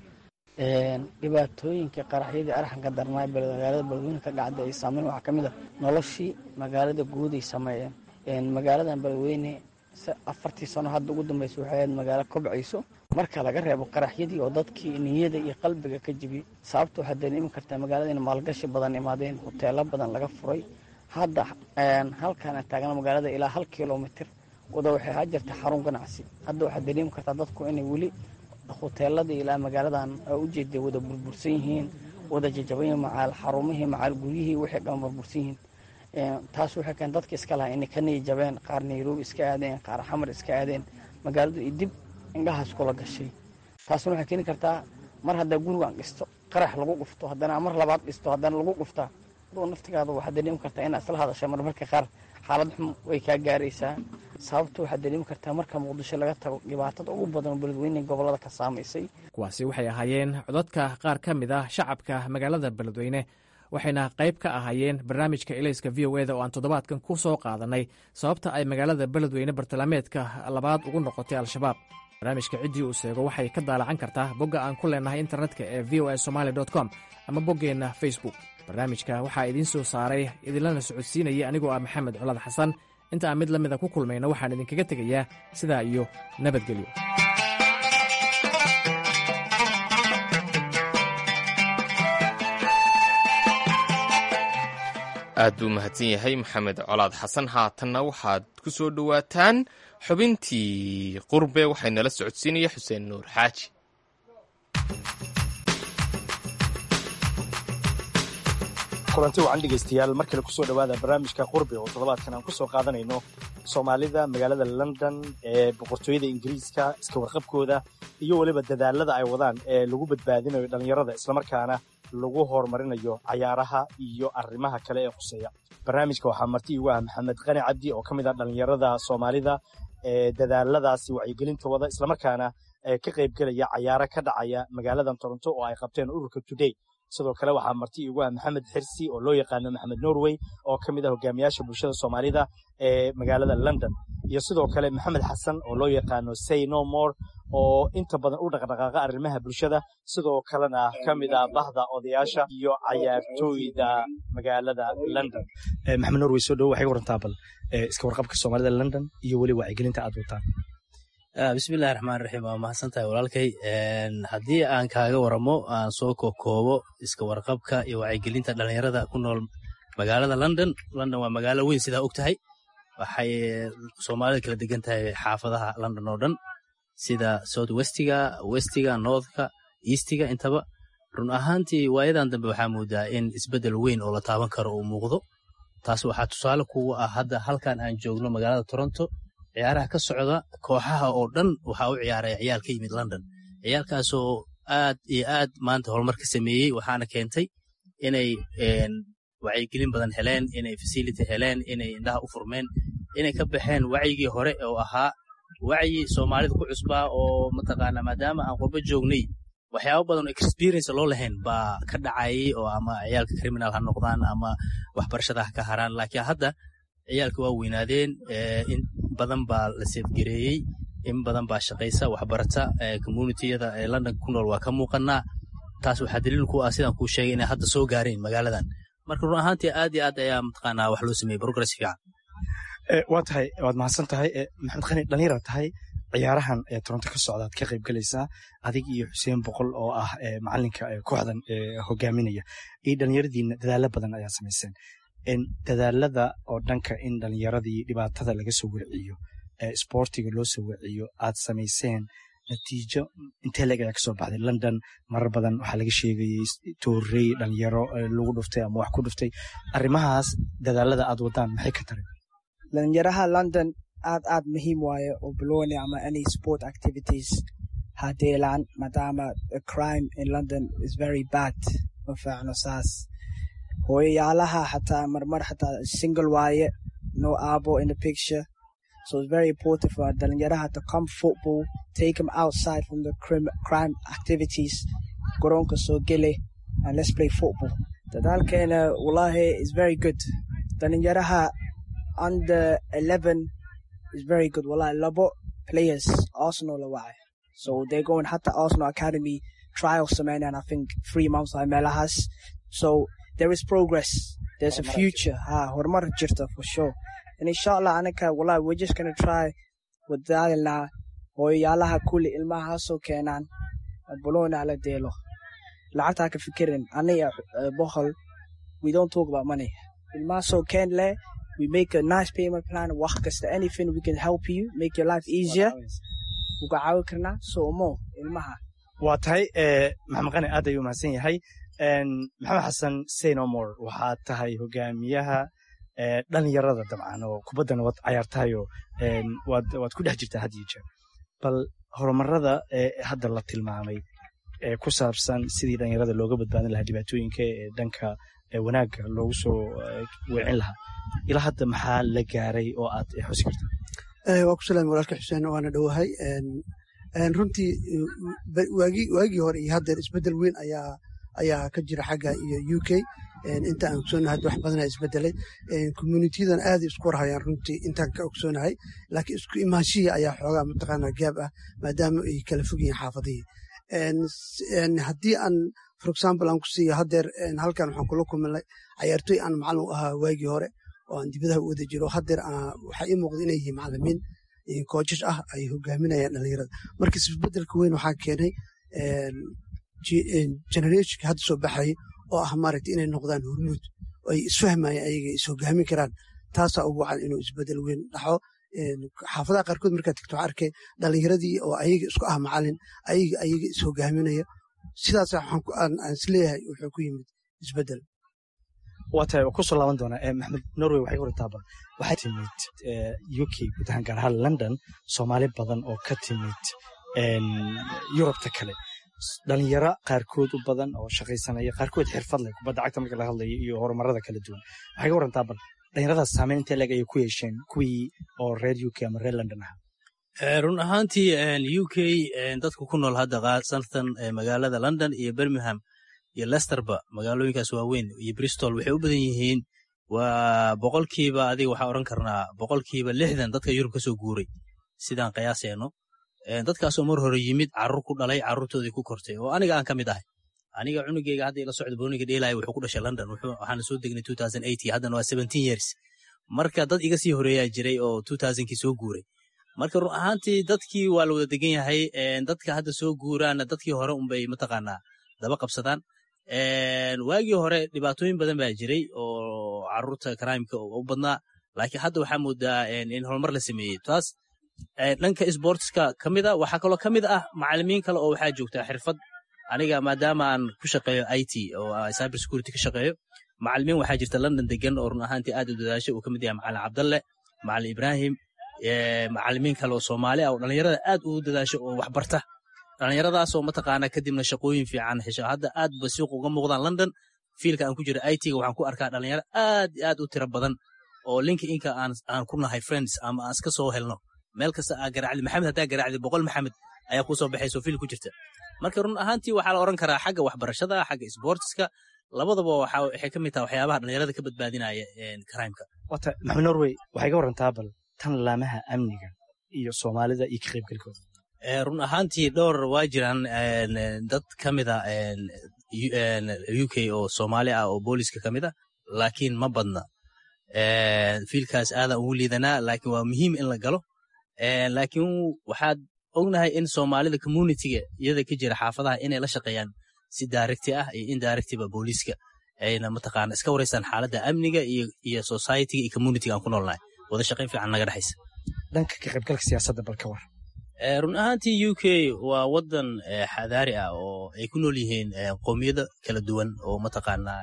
dhibaatooyinka qaraxyadii arxanka darnaa magaalada beledweyne ka dhacda ay saameyn waxaa ka mid ah noloshii magaalada guud ay sameeyeen magaaladan beledweyne afartii sano hadda ugu dambeysa waxay ahayd magaalo kobcayso marka laga reebo qaraxyadii oo dadkii niyada iyo qalbiga ka jibiyey sababta waxaad dareemi kartaa magaalada in maalgashi badan imaadeen hoteelo badan laga furay hadda halkaan taagna magaalada ilaa hal kilomitir wada waxay ahaa jirta xarun ganacsi hadda waxaad dareemi kartaa dadku inay weli hoteeladii ilaa magaaladan ujeeday wada burbursan yihiin wada jajaban yihiin macaal xarumihii macaal guryihii waxay dhan burbursan yihiin taas waxay keen dadka iska lahaa inay ka niyijabeen qaar nairobi iska aadeen qaar xamar iska aadeen magaaladu ay dib indhahaas kula gashay taasna waxay keeni kartaa mar haddaa gurigan dhisto qarax lagu dhufto haddana mar labaad dhisto haddana lagu dhuftaa aduu naftigaada waxaad dareemi kartaa inaad isla hadasha marmarka qaar xaalad xum way kaa gaaraysaa sababta waxaad dareemi kartaa marka muqdisho laga tago dhibaatada ugu badan beledweyne gobolada ka saamaysay kuwaasi waxay ahaayeen codadka qaar ka mid ah shacabka magaalada beledweyne waxayna qayb ka ahaayeen barnaamijka elayska v o eda oo aan toddobaadkan ku soo qaadanay sababta ay magaalada beledweyne bartilmaameedka labaad ugu noqotay al-shabaab barnaamijka ciddii uu seego waxay ka daalacan kartaa bogga aan ku leenahay internetka ee v o a somaali com ama boggeenna facebook barnaamijka waxaa idiin soo saaray idinlana socodsiinaya anigoo ah maxamed colaad xasan inta aan mid la mida ku kulmayna waxaan idinkaga tegayaa sidaa iyo nabadgelyo aad buu mahadsan yahay maxamed colaad xasan haatanna waxaad ku soo dhowaataan xubintii qurbe waxay nala socodsiinaya xuseen nuur xaaji kulanti wacan dhegaystayaal mar kale kusoo dhowaada barnaamijka qurbe oo toddobaadkan aan ku soo qaadanayno soomaalida magaalada london ee boqortooyada ingiriiska iska warqabkooda iyo weliba dadaalada ay wadaan ee lagu badbaadinayo dhallinyarada islamarkaana lagu horumarinayo cayaaraha iyo arrimaha kale ee khuseeya barnaamijka waxaa marti igu ah maxamed qani cabdi oo ka mid ah dhallinyarada soomaalida ee dadaaladaasi wacyigelinta wada islamarkaana ka qaybgelaya cayaaro ka dhacaya magaaladan toronto oo ay qabteen ururka today sidoo kale waxaa marti igu ah maxamed xirsi oo loo yaqaano maxamed norway oo ka mid ah hogaamiyaasha bulshada soomaalida ee magaalada london iyo sidoo kale maxamed xasan oo loo yaqaano say no more oo inta badan u dhaqdhaqaaqa arrimaha bulshada sidoo kalena ka mid ah bahda odayaasha iyo cayaartooyda magaalada london maxamed norway soo dhowo waxay warantaa bal iska warqabka soomaalida london iyo weli wacyigelinta aad wataan bismillahi raxmaan raxiim waa mahadsan tahay walaalkay haddii aan kaaga waramo aan soo kokoobo iska warqabka iyo wacyigelinta dhalinyarada ku nool magaalada london london waa magaalo weyn sidaa og tahay waxay soomaalida kala degan tahay xaafadaha london oo dhan sida south westiga westiga northka eastiga intaba run ahaantii waayadan dambe waxaa moodaa in isbeddel weyn oo la taaban karo uu muuqdo taas waxaa tusaale kugu ah hadda halkan aan joogno magaalada toronto ciyaaraha ka socda kooxaha oo dhan waxaa u ciyaaraya ciyaal ka yimid london ciyaalkaasoo aad iyo aad maanta horumar ka sameeyey waxaana keentay inay wacyigelin badan heleen inay fasility heleen inay indhaha u furmeen inay ka baxeen wacyigii hore oo ahaa wacyi soomaalida ku cusbaa oo mataqaana maadaama aan qurbo joognay waxyaaba badan oo experience loo lahayn baa ka dhacayay oo ama ciyaalka criminal ha noqdaan ama waxbarashada ha ka haraan laakiin hadda ciyaalka waa weynaadeen in badan baa la seefgareeyey in badan baa shaqaysa waxbarata communitiyada ee london ku nool waa ka muuqanaa taas waxaa daliil ku ah sidaan kuu sheegay inay hadda soo gaareen magaaladan marka run ahaantii aad iyo aad ayaa mataqaanaa wax loo sameeyey progress fiican waa tahay waad mahadsan tahay maxamed khani dhalinyara tahay ciyaarahan ee toronto ka socda ad ka qayb galaysaa adig iyo xuseen boqol oo ah macalinka kooxdan hogaaminaya iyo dhalinyaradiina dadaalo badan ayaa samayseen dadaalada oo dhanka in dhalinyaradii dhibaatada laga soo wiciyo sportiga loo soo wiciyo aad samayseen natiijo intee leeg ayaa kasoo baxday london marar badan waxaa laga sheegayey toorey dhalinyaro lagu dhuftay ama wax ku dhuftay arrimahaas dadaalada aad wadaan maxay ka taray dhalinyaraha london aad aad muhiim waaye oo balooni ama any sport activities hadeelaan maadaama crime in london is very bad ma fiicno saas hooyayaalaha xataa marmar xataa single waaye no abo in the picture so it's very important for dhalinyaraha to come football take them outside from the crime, crime activities garoonka soo gele and let's play football dadaalkeena wallahi is very good dhalinyaraha under 11 is very good wallahi labo players arsenal la wacay so they're going hatta arsenal academy trial sameynayaan i think three months ay meelahaas so there is progress there's a future ha horumar jirta for sure and inshallah anaka wallahi we're just gonna try wadaalina hooyayaalaha kulli ilmahaasoo keenaan bolona la deelo lacagtaa ka fikirin aniga bohol we don't talk about money ilmahaasoo keen leh we make a nice payment plan wax kasta anything we can help you make your life easier uga caawi karnaa soomo ilmaha waa tahay maxamed qani aad ayuu mahadsan yahay maxamed xasan saynomor waxaad tahay hogaamiyaha dhalinyarada dabcan oo kubaddana waad cayaartahayoo waad ku dhex jirtaa had iyo jeer bal horumarada hadda la tilmaamay ee ku saabsan sidii dhalinyarada looga badbaadin lahaa dhibaatooyinka ee dhanka wanaagga loogu soo weecin lahaa ilaa hadda maxaa la gaaray oo aad xusi karta waa ku salaami walaalka xuseen waana dhowahay runtii waagii hore iyo haddeer isbeddel weyn ayaa ayaa ka jira xagga iyo u k inta aan ogsoonahay hadda wax badanaa isbedelay communitiyadan aaday isku warhayaan runtii intaan ka ogsoonahay laakiin isku imaanshihii ayaa xoogaa mataqaanaa gaab ah maadaama ay kala fog yihiin xaafadihii haddii aan for example aan ku siiyo haddeer halkan waxaan kula kuminay cayaartoy aan macallin u ahaa waagii hore oo aan dibadaha u wada jiro haddeer waxaa ii muuqda inay yihiin macallimiin koojash ah ay hogaaminayaan dhalinyarada marka isbedelka weyn waxaa keenay generationka hadda soo baxayay oo ah maaragta inay noqdaan hormuud oo ay isfahmayaan ayaga is hogaamin karaan taasaa ugu wacan inuu isbedel weyn dhaxo xaafadaha qaarkood markaad tagto waxaa arkay dhalinyaradii oo ayaga isku ah macallin ayaga ayaga is hogaaminaya sidaas aan isleeyahay wuxuu ku yimid isbedel waa tahay oo kusoo laaban doonaa maxamed norway waxay hortaaba waxay timid u k guud ahaan gaar ahaan london soomaali badan oo ka timid yurubta kale dhalinyaro qaarkood u badan oo shaqaysanaya qaarkood xirfad leh kubadda cagta marka laga hadlayo iyo horumarada kala duwan waxay ka warantaa bal dhalinyaradaas saameyn intee leeg ayay ku yeesheen kuwii oo reer u k ama reer london ahaa run ahaantii u k dadka ku nool hadda sanatan magaalada london iyo birmingham iyo lesterba magaalooyinkaas waaweyn iyo bristol waxay u badan yihiin waa boqolkiiba adiga waxaa odhan karnaa boqolkiiba lixdan dadka yurub ka soo guuray sidaan qiyaaseyno dadkaasoo mar hore yimid carruur ku dhalay carruurtoodii ku kortay oo aniga aan ka mid ahay aniga cunugeyga hadda ila socda booniga dheelaya wuxuu ku dhashay london waxaana soo degnay two thousand eighty haddana waa seventeen years marka dad iga sii horeeyaa jiray oo two thousandkii soo guuray marka run ahaantii dadkii waa la wada degan yahay dadka hadda soo guuraana dadkii hore unbay mataqaanaa daba qabsadaan waagii hore dhibaatooyin badan baa jiray oo carruurta crimeka u badnaa laakiin hadda waxaa moodaa in horumar la sameeyey taas dhanka sportska ka mid a waxaa kaloo ka mid ah macalimiin kale oo waxaa joogtaa xirfad aniga maadaama aan ku shaqeeyo i t oo cyber security ka shaqeeyo macalimiin waxaa jirta london degan oo run ahaantii aad u dadaashay uu ka mid yahay macalin cabdalle macalin ibrahim macalimiin kale oo soomaali ah oo dhalinyarada aad ugu dadaasho oo waxbarta dhalinyaradaasoo mataqaana kadibna shaqooyin fiican hesho hadda aad ba suuq uga muuqdaan london fiilka aan ku jira i t-ga waxaan ku arkaa dhalinyaro aad aad u tiro badan oo linka inka aan ku nahay friends ama aan iska soo helno meel kasta aa garaacdi maxamed haddaa garaacdi boqol maxamed ayaa kuu soo baxayso fiil ku jirta marka run ahaantii waxaa la oran karaa xagga waxbarashada xagga sportska labadaba waxay ka mid taha waxyaabaha dhalinyarada ka badbaadinaya crimeka wata maxamed norway waxay ka warantaa bal tan laamaha amniga iyo soomaalida iyo ka qaybgalkooda run ahaantii dhowr waa jiraan dad ka mida u k oo soomaali ah oo booliska ka mid a laakiin ma badna fiilkaas aadan ugu liidanaa laakiin waa muhiim in la galo laakiin waxaad ognahay in soomaalida communitiga iyada ka jira xaafadaha inay la shaqeeyaan si daarigti ah iyo indaarigtiba booliiska ayna mataqaana iska wareysaan xaaladda amniga iyo societyga iyo communitiga aan ku noolnahay wada shaqayn fiican naga dhexaysa dhanka ka qaybgalka siyaasadda bal ka war run ahaantii u k waa wadan xadaari ah oo ay ku nool yihiin qowmiyado kala duwan oo mataqaanaa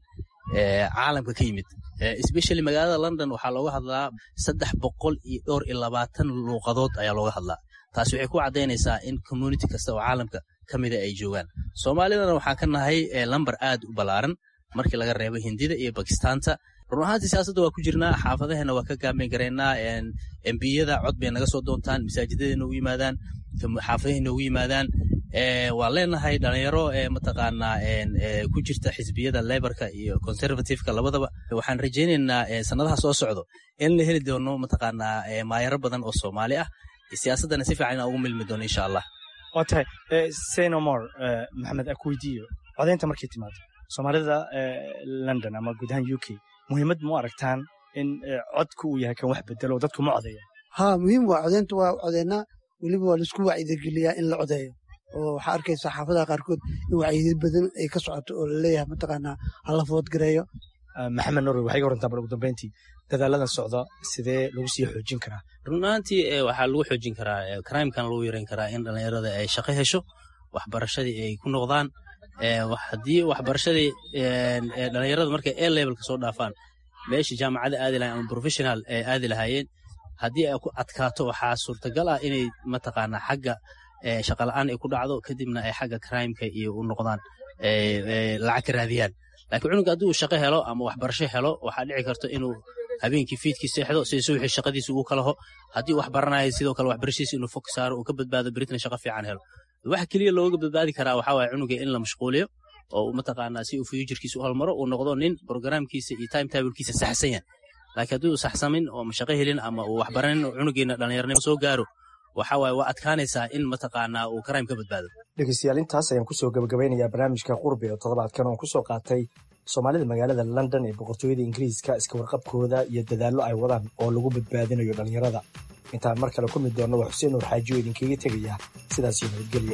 caalamka ka yimid especially magaalada london waxaa looga hadlaa saddex boqol iyo dhowr iyo labaatan luuqadood ayaa looga hadlaa taasi waxay ku caddaynaysaa in community kasta oo caalamka ka mida ay joogaan soomaalidana waxaan ka nahay lamber aad u ballaaran markii laga reebo hindida iyo bakistaanta run ahaantii siyaasadda waa ku jirnaa xaafadaheena waa ka gaameen garaynaa embiyada cod bay naga soo doontaan masaajidada noogu yimaadaan xaafadahay noogu yimaadaan waan leenahay dhalinyaro mataqaanaa ku jirta xisbiyada lebarka iyo conservativeka labadaba waxaan rajaynaynaa sanadaha soo socdo in la heli doono mataqaanaa maayaro badan oo soomaali ah siyaasaddana si fiican inaan ugu milmi doono insha allah waa tahay senomor maxamed akweydiyo codaynta markay timaado soomaalida london ama guud ahaan u k muhiimad ma u aragtaan in codku uu yahay kan wax bedelo oo dadku ma codeeya ha muhiim waa codeynta waa codeynaa weliba waa laisku wacyigeliyaa in la codeeyo oo waxaa arkaysa xaafadaha qaarkood in wacyigeli badan ay ka socoto oo laleeyahay mataqaanaa hala foodgareeyo maxamed norway waxay ga warantaa bal ugu dambeyntii dadaaladan socda sidee lagu sii xoojin karaa run ahaantii waxaa lagu xoojin karaa crimekan lagu yareyn karaa in dhallinyarada ay shaqo hesho waxbarashadii ay ku noqdaan haddii waxbarashadii dhallinyarada markay a levelka soo dhaafaan meesha jaamacada aadi lahayen ama professional ay aadi lahaayeen haddii ay ku adkaato waxaa suurtagal ah inay mataqaanaa xagga shaqala-aan ay ku dhacdo kadibna ay xagga crimeka iyo u noqdaan lacag ka raadiyaan laakiin cunuga haddii uu shaqo helo ama waxbarasho helo waxaa dhici karto inuu habeenkii fiidkii seexdo si suuxii shaqadiisa ugu kalaho haddii wax baranayo sidoo kale waxbarashadiisa inuu fog saaro uu ka badbaado beritna shaqo fiican helo waxa keliya looga badbaadi karaa waxaa waaya cunuga in la mashquuliyo oo mataqaanaa si uu futurkiisa u halmaro uu noqdo nin programkiisa iyo time tablekiisa saxsan yahay laakiin haddii uu saxsamin oo shaqo helin ama uu waxbaranin oo cunugeena dhallinyarnimo soo gaaro waxa waaye waa adkaanaysaa in mataqaanaa uu crime ka badbaado dhegeystayaal intaas ayaan kusoo gabagabeynayaa barnaamijka qurbi oo toddobaadkan oon kusoo qaatay soomaalida magaalada london ee boqortooyada ingiriiska iska warqabkooda iyo dadaallo ay wadaan oo lagu badbaadinayo dhallinyarada intaan mar kale ku mid doonno waa xuseen nuur xaaji oo idinkaga tegaya sidaas iyo nabadgelyo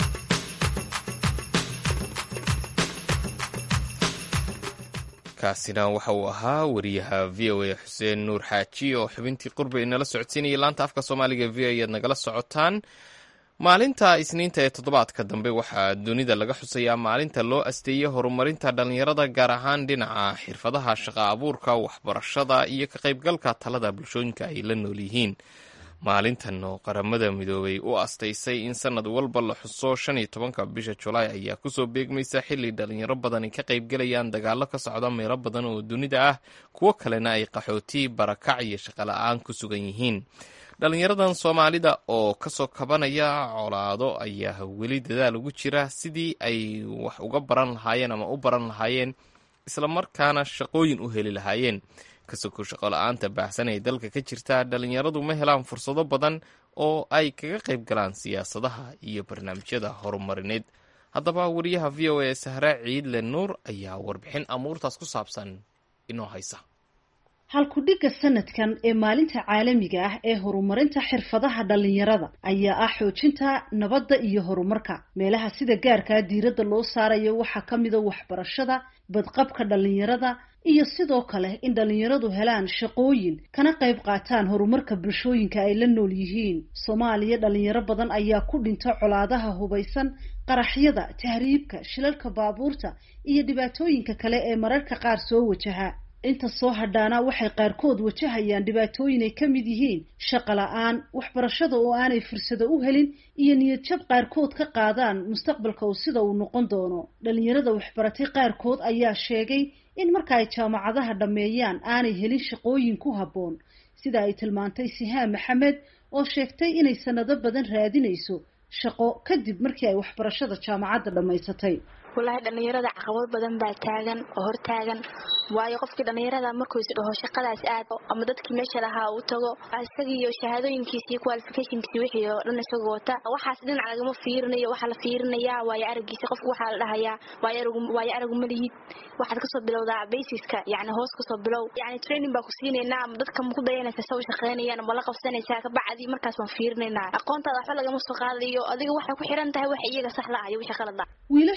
kaasina waxa uu ahaa wariyaha v o a xuseen nuur xaaji oo xubintii qurbi inala socodsiinayay laanta afka soomaaliga v o ayaad nagala socotaan maalinta isniinta ee toddobaadka dambe waxaa dunida laga xusayaa maalinta loo asteeyey horumarinta dhallinyarada gaar ahaan dhinaca xirfadaha shaqa abuurka waxbarashada iyo ka qaybgalka talada bulshooyinka ay la nool yihiin maalintan oo qaramada midoobay u astaysay in sanad walba la xuso shan iyo tobanka bisha julaay ayaa kusoo beegmaysa xilli dhalinyaro badani ka qaybgalayaan dagaallo ka socda meelo badan oo dunida ah kuwo kalena ay qaxooti barakac iyo shaqola-aan ku sugan yihiin dhalinyaradan soomaalida oo kasoo kabanaya colaado ayaa weli dadaal ugu jira sidii ay wax uga baran lahaayeen ama u baran lahaayeen islamarkaana shaqooyin u heli lahaayeen kasoko shaqo la-aanta baahsan ee dalka ka jirta dhalinyaradu ma helaan fursado badan oo ay kaga qayb galaan siyaasadaha iyo barnaamijyada horumarineed haddaba wariyaha v o a sahra ciidle nuur ayaa warbixin amuurtaas ku saabsan inoo haysa halkudhigga sanadkan ee maalinta caalamiga ah ee horumarinta xirfadaha dhallinyarada ayaa ah xoojinta nabadda iyo horumarka meelaha sida gaarkaa diiradda loo saarayo waxaa ka mida waxbarashada badqabka dhallinyarada iyo sidoo kale in dhallinyaradu helaan shaqooyin kana qayb qaataan horumarka bulshooyinka ay la nool yihiin soomaaliya dhalinyaro badan ayaa ku dhinta colaadaha hubaysan qaraxyada tahriibka shilalka baabuurta iyo dhibaatooyinka kale ee mararka qaar soo wajaha inta soo hadhaana waxay qaarkood wajahayaan dhibaatooyin ay ka mid yihiin shaqo la-aan waxbarashada oo aanay fursado u helin iyo niyadjab qaarkood ka qaadaan mustaqbalka uu sida uu noqon doono dhalinyarada waxbaratay qaarkood ayaa sheegay in marka ay jaamacadaha dhammeeyaan aanay helin shaqooyin ku habboon sida ay tilmaantay sihaan maxamed oo sheegtay inay sanado badan raadinayso shaqo kadib markii ay waxbarashada jaamacadda dhammaysatay wallaahi dhallinyarada caqabad badan baa taagan oo hor taagan waayo qofkii dhallinyarada markuu is dhaho shaqadaas aad ama dadkii meesha lahaa uu tago isagiiyo shahaadooyinkiisa iyo qualificationkiisa wixii oo dhan isagoo wata waxaas dhinac lagama fiirinayo waxaa la fiirinayaa waayo aragiisa qofku waxaa la dhahayaa waayo aragu ma lihid waxaad kasoo bilowdaa basiska yani hoos kasoo bilow yani training baa ku siinaynaa ama dadka ma ku dayanaysa sa u shaqaynayaan ama la qabsanaysaa kabacdi markaas waan fiirinaynaa aqoontaada waxba lagama soo qaadayo adiga waxay ku xiran tahay waxa iyaga sax la ah iyo wixii qalad ah wiilasha ayaa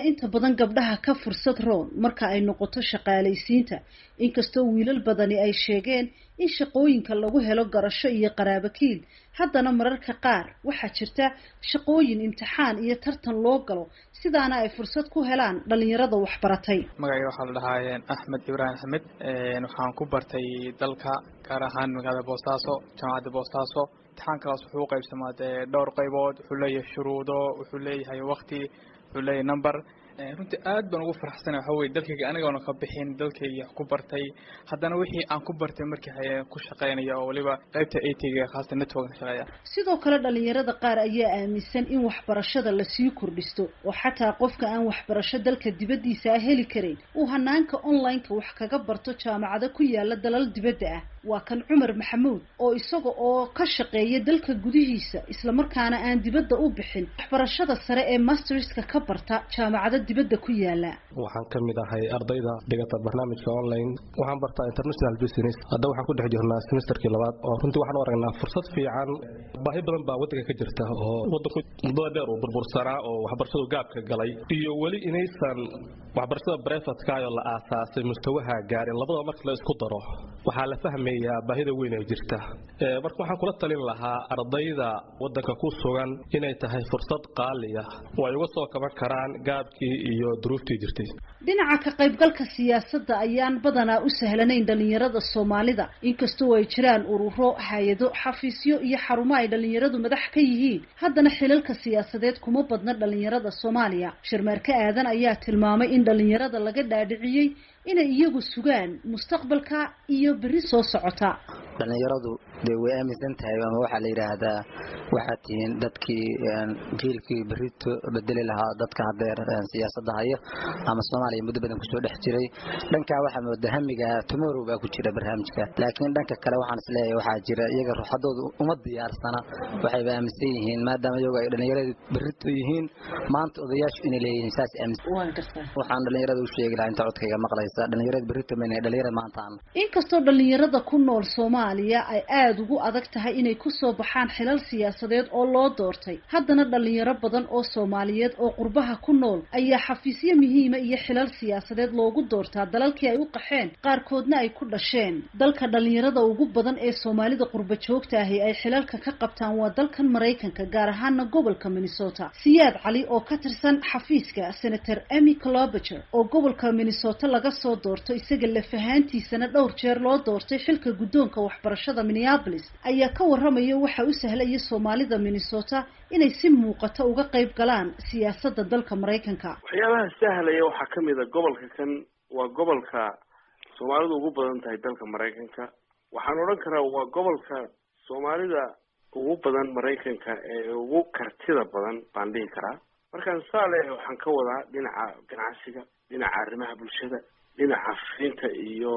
inta badan gabdhaha ka fursad roon marka ay noqoto shaqaalaysiinta inkastoo wiilal badani ay sheegeen in shaqooyinka lagu helo garasho iyo qaraabakiil haddana mararka qaar waxaa jirta shaqooyin imtixaan iyo tartan loo galo sidaana ay fursad ku helaan dhalinyarada waxbaratay magacayga waxaa la dhahaa axmed ibraahim axmed waxaan ku bartay dalka gaar ahaan magaalada boosaaso jaamacadda boosaaso imtixaankaas wuxuu u qaybsamaa dee dhowr qaybood wuxuu leeyahay shuruudo wuxuu leeyahay wakti wuxuu leeyahay number runtii aad baan ugu faraxsana waxa weye dalkayga anigoona ka bixin dalkayga ku bartay haddana wixii aan ku bartay markii haye ku shaqaynaya oo weliba qaybta atga khaasatan network shaqeeya sidoo kale dhalinyarada qaar ayaa aaminsan in waxbarashada lasii kordhisto oo xataa qofka aan waxbarasho dalka dibaddiisa ah heli karayn uu hanaanka online-ka wax kaga barto jaamacado ku yaala dalal dibadda ah waa kan cumar maxamuud oo isaga oo ka shaqeeya dalka gudihiisa islamarkaana aan dibadda u bixin waxbarashada sare ee masterska ka barta jaamacado dibadda ku yaala waxaan ka mid ahay ardayda dhigata barnaamijka online waxaan bartaa international business hadda waxaan ku dhex jirnaa semesterkii labaad oo runtii waxaan u aragnaa fursad fiican baahi badan baa waddanka ka jirta oo waddanku muddada dheer uu burbursanaa oo waxbarashadu gaabka galay iyo weli inaysan waxbarashada brefatkaayoo la aasaasay mustawaha gaarin labadaba marka la isku daro waxaa la fahmayaa baahida weyn ee jirta marka waxaan kula talin lahaa ardayda waddanka ku sugan inay tahay fursad qaaliya oo ay uga soo kaban karaan gaabkii iyo duruuftii jirtay dhinaca ka qaybgalka siyaasadda ayaan badanaa u sahlanayn dhalinyarada soomaalida inkastoo ay jiraan ururo hay-ado xafiisyo iyo xarumo ay dhalinyaradu madax ka yihiin haddana xilalka siyaasadeed kuma badna dhalinyarada soomaaliya sharmaarke aadan ayaa tilmaamay in dhalinyarada laga dhaadhiciyey inay iyagu sugaan mustaqbalka iyo berri soo socota dhalinyaradu dee way aaminsan tahay ama waxaa la yidhaahdaa waxaad tihiin dadkii jiilkii berrito bedeli lahaa dadka hadeer siyaasadda haya ama soomaaliya muddo badan kusoo dhex jiray dhankaa waxaa mooda hamiga tomorrow baa ku jira barnaamijka laakiin dhanka kale waxaan isleeyahay waxaa jira iyaga ruuxadoodu uma diyaarsana waxayba aaminsan yihiin maadaama iyagu ay dhalinyaradu berrito yihiin maanta odayaashu inay leeyihiin saas aaminsan waxaan dhalinyarada u sheegi lahaa inta codkayga maqlaysa dhalinyarada berrito mayna dhalinyarada maanta aan inkastoo dhalinyarada ku nool soomaaliya ay aada ugu adag tahay inay kusoo baxaan xilal siyaasadeed oo loo doortay haddana dhalinyaro badan oo soomaaliyeed oo qurbaha ku nool ayaa xafiisyo muhiima iyo xilal siyaasadeed loogu doortaa dalalkii ay u qaxeen qaarkoodna ay ku dhasheen dalka dhalinyarada ugu badan ee soomaalida qurba joogta ahi ay xilalka ka qabtaan waa dalkan maraykanka gaar ahaana gobolka minnesota siyaad cali oo ka tirsan xafiiska senator emy clobager oo gobolka minnesota laga soo doorto isaga lafahaantiisana dhowr jeer loo doortay xilka guddoonka waxbarashada minneapolis ayaa ka waramaya waxa u sahlaya soomaalida minnesota inay si muuqato uga qayb galaan siyaasadda dalka maraykanka waxyaabaha sahlaya waxaa ka mid a gobolka kan waa gobolka soomaalidu ugu badan tahay dalka maraykanka waxaan odhan karaa waa gobolka soomaalida ugu badan maraykanka ee ugu kartida badan baan dhihi karaa markaan saale waxaan ka wadaa dhinaca ganacsiga dhinaca arrimaha bulshada dhinaca fiinta iyo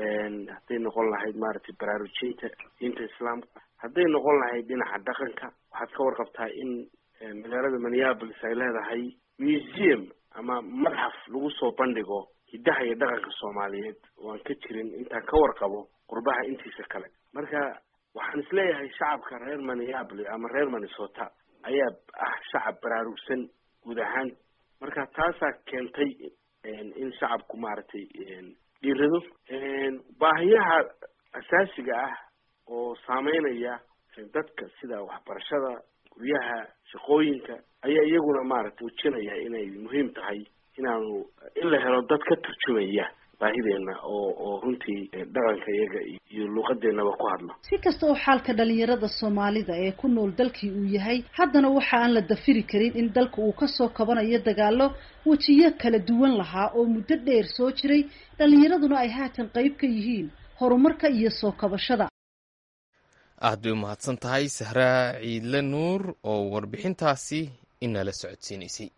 hadday noqon lahayd maaragtay baraarujinta diinta islaamka hadday noqon lahayd dhinaca dhaqanka waxaad ka warqabtaa in magaalada minneapolis ay leedahay museum ama madxaf lagu soo bandhigo hiddaha iyo dhaqanka soomaaliyeed oo aan ka jirin intaan ka warqabo qurbaha intiisa kale marka waxaan isleeyahay shacabka reer minneapolis ama reer minnesota ayaa ah shacab baraarugsan guud ahaan marka taasaa keentay in shacabku maaragtay dhiirado baahiyaha asaasiga ah oo saameynaya dadka sida waxbarashada guryaha shaqooyinka ayaa iyaguna maaragtay ujinaya inay muhiim tahay inaanu in la helo dad ka turjumaya baahideenna oo oo runtii dhaqanka iyaga iyo luuqadeennaba ku hadla si kasta oo xaalka dhalinyarada soomaalida ee ku nool dalkii uu yahay haddana waxa aan la dafiri karin in dalka uu kasoo kabanayo dagaalo wejiyo kala duwan lahaa oo muddo dheer soo jiray dhalinyaraduna ay haatan qayb ka yihiin horumarka iyo soo kabashada aad bay umahadsan tahay sahraa ciidle nuur oo warbixintaasi inala socodsiinaysay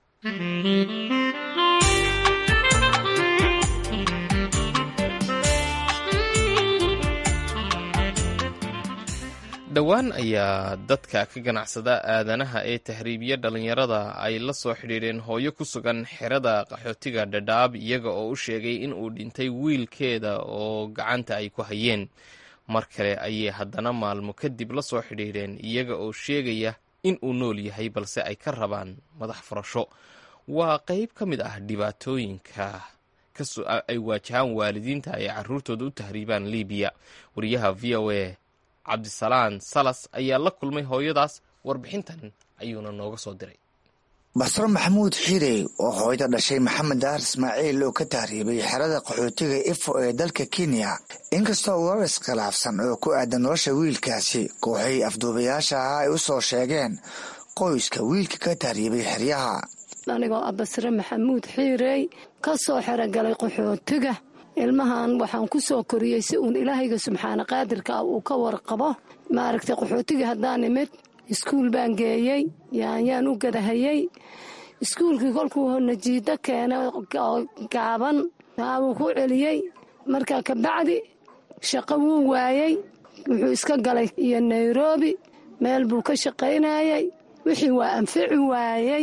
dhowaan ayaa dadka ka ganacsada aadanaha ee tahriibiya dhalinyarada ay la soo xidhiidheen hooyo ku sugan xerada qaxootiga dhadhaab iyaga oo u sheegay in uu dhintay wiilkeeda oo gacanta ay ku hayeen mar kale ayay haddana maalmo kadib la soo xidhiidheen iyaga oo sheegaya in uu nool yahay balse ay ka rabaan madax furasho waa qeyb ka mid ah dhibaatooyinka ay waajahaan waalidiinta ay caruurtooda u tahriibaan libiya wariyaha v o a cabdisalaan salas ayaa la kulmay hooyadaas warbixintan ayuuna nooga soo diray basro maxamuud xiirey oo hooyada dhashay maxamed daar ismaaciil oo ka tahriibay xerada qaxootiga ifo ee dalka kenya inkastoo warar iskhilaafsan oo ku aadan nolosha wiilkaasi kooxay afduubayaasha ahaa ay u soo sheegeen qoyska wiilka ka tahriibay xeryaha anigoo ah basre maxamuud xiirey ka soo xerogalay qaxootiga ilmahan waxaan ku soo koriyey si uun ilaahayga subxaana qaadirka ah uu ka warqabo maaragtay qaxootiga haddaan imid iskuul baan geeyey yaanyaan u gadahayey iskuulkii kolkuu najiido keenay oo gaaban wuu ku celiyey markaa kabacdi shaqo wuu waayey wuxuu iska galay iyo nairobi meel buu ka shaqaynayey wixii waa anfici waayey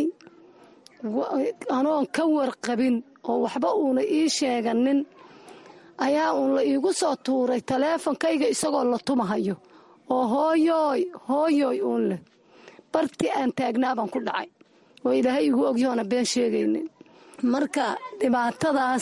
anoon ka warqabin oo waxba uuna ii sheeganin ayaa uun la iigu soo tuuray taleefonkayga isagoo la tumahayo oo hooyooy hooyooy uun leh bartii aan taagnaabaan ku dhacay oo ilaahay igu ogyahoona been sheegaynin marka dhibaatadaas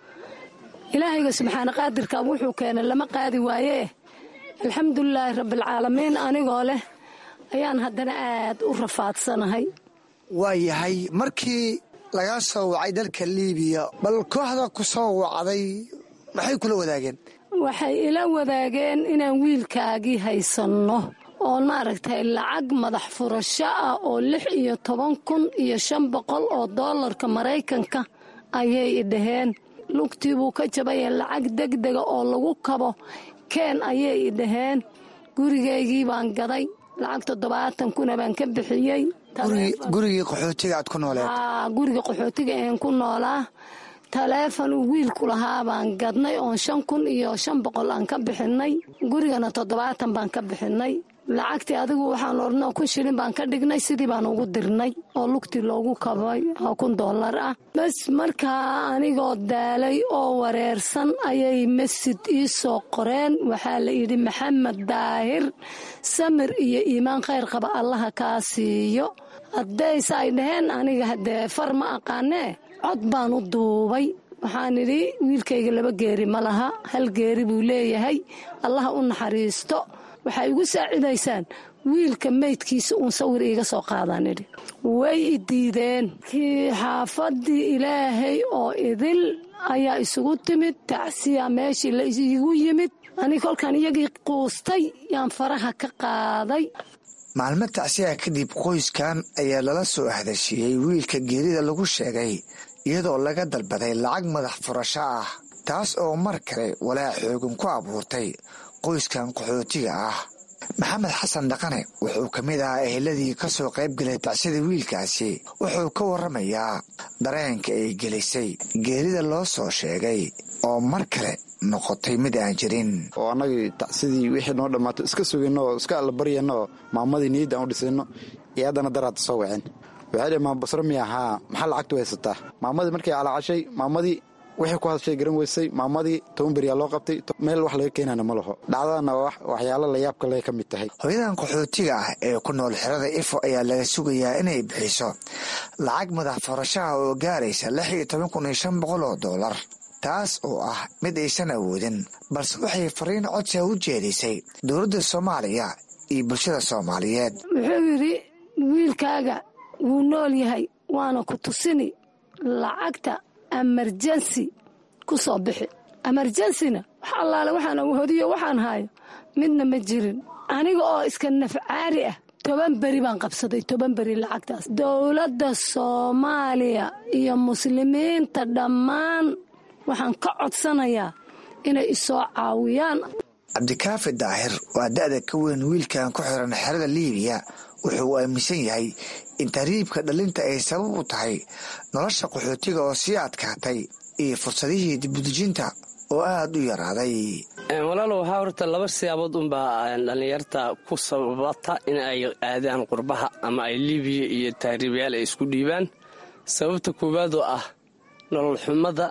ilaahayga subxaana qaadirka wuxuu keenay lama qaadi waayee alxamdulilaahi rabbialcaalamiin anigoo leh ayaan haddana aad u rafaadsanahay waa yahay markii lagaa soo wacay dalka liibiya bal kooxda ku soo wacday maxay kula wadaageen waxay ila wadaageen inaan wiilkaagii haysanno oon maaragtay lacag madax furasho ah oo lix iyo toban kun iyo shan boqol oo doolarka maraykanka ayay idhaheen lugtii buu ka jabayeen lacag degdega oo lagu kabo keen ayay idhaheen gurigaygii baan gaday lacag toddobaatan kuna baan ka bixiyey gurigii qaxootiga aad ku nooleed guriga qaxootiga een ku noolaa taleefon uu wiilku lahaa baan gadnay oon shan kun iyo shan boqol aan ka bixinay gurigana toddobaatan baan ka bixinay lacagtii adigu waxaan odhanoo kun shilin baan ka dhignay sidii baan ugu dirnay oo lugtii loogu kabay oo kun dollar ah bas markaa anigoo daalay oo wareersan ayay masjid ii soo qoreen waxaa la yidhi maxamed daahir samir iyo iimaan khayr qaba allaha kaa siiyo haddayse ay dhaheen aniga haddee far ma aqaanee cod baan u duubay waxaan idhi wiilkayga laba geeri ma laha hal geeri buu leeyahay allaha u naxariisto waxay igu saacidaysaan wiilka meydkiisa uun sawir iiga soo qaadaan idhi way i diideen kii xaafadii ilaahay oo idil ayaa isugu timid tacsiya meeshii la igu yimid ani kolkaan iyagii quustay yaan faraha ka qaaday maalmo tacsiya kadib qoyskan ayaa lala soo hadashiiyey wiilka geerida lagu sheegay iyadoo laga dalbaday lacag madax furasho ah taas oo mar kale walaac xoogan ku abuurtay qoyskan qaxootiga ah maxamed xasan dhaqane wuxuu ka mid ahaa eheladii ka soo qayb galay tacsida wiilkaasi wuxuu ka warramayaa dareenka ay gelisay geerida loo soo sheegay oo mar kale noqotay mid aan jirin oo annagii tacsidii wixii noo dhammaato iska sugayno oo iska alla baryayno oo maamadii niyadda aan u dhisayno iyo haddana daraadta soo waceen waxay dhhi maama basro miya haa maxaa lacagtu haysataa maamadii markay calaacashay maamadii wixii ku hadashay garan weysay maamadii toban beriyaa loo qabtay meel wax laga keenana ma laho dhacdadana waxyaalo layaabka le ka mid tahay hooyadan qaxootiga ah ee ku nool xerada ifo ayaa laga sugayaa inay bixiso lacag madax furashaha oo gaaraysa lix iyo toban kun iyo shan boqol oo doolar taas oo ah mid aysan awoodin balse waxay fariin codsiga u jeedisay dowladda soomaaliya iyo bulshada soomaaliyeed wuxuu yidhi wiilkaaga wuu nool yahay waana ku tusini lacagta emerjensi ku soo bixi emerjensina wax allaale waxaan awhodiyo waxaan hayo midna ma jirin aniga oo iska nafcaari ah toban beri baan qabsaday toban beri lacagtaas dowladda soomaaliya iyo muslimiinta dhammaan waxaan ka codsanayaa inay isoo caawiyaan cabdikaafi daahir waa da'da ka weyn wiilkan ku xiran xerada liibiya wuxuu aaminsan yahay in tahriibka dhalinta ay sabab u tahay nolosha qaxootiga oo sii adkaatay iyo fursadihii dibudejinta oo aad u yaraaday walaalo waxaa horta laba siyaabood unbaa dhallinyarta ku sababata in ay aadaan qurbaha ama ay liibiya iyo tahriibayaal ay isku dhiibaan sababta koowaad oo ah nolol xumada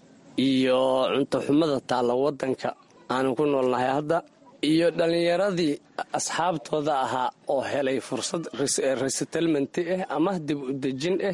iyo cunto xumada taalla waddanka aanu ku noolnahay hadda iyo dhallinyaradii asxaabtooda ahaa oo helay fursad resettlement ah ama dib u dejin ah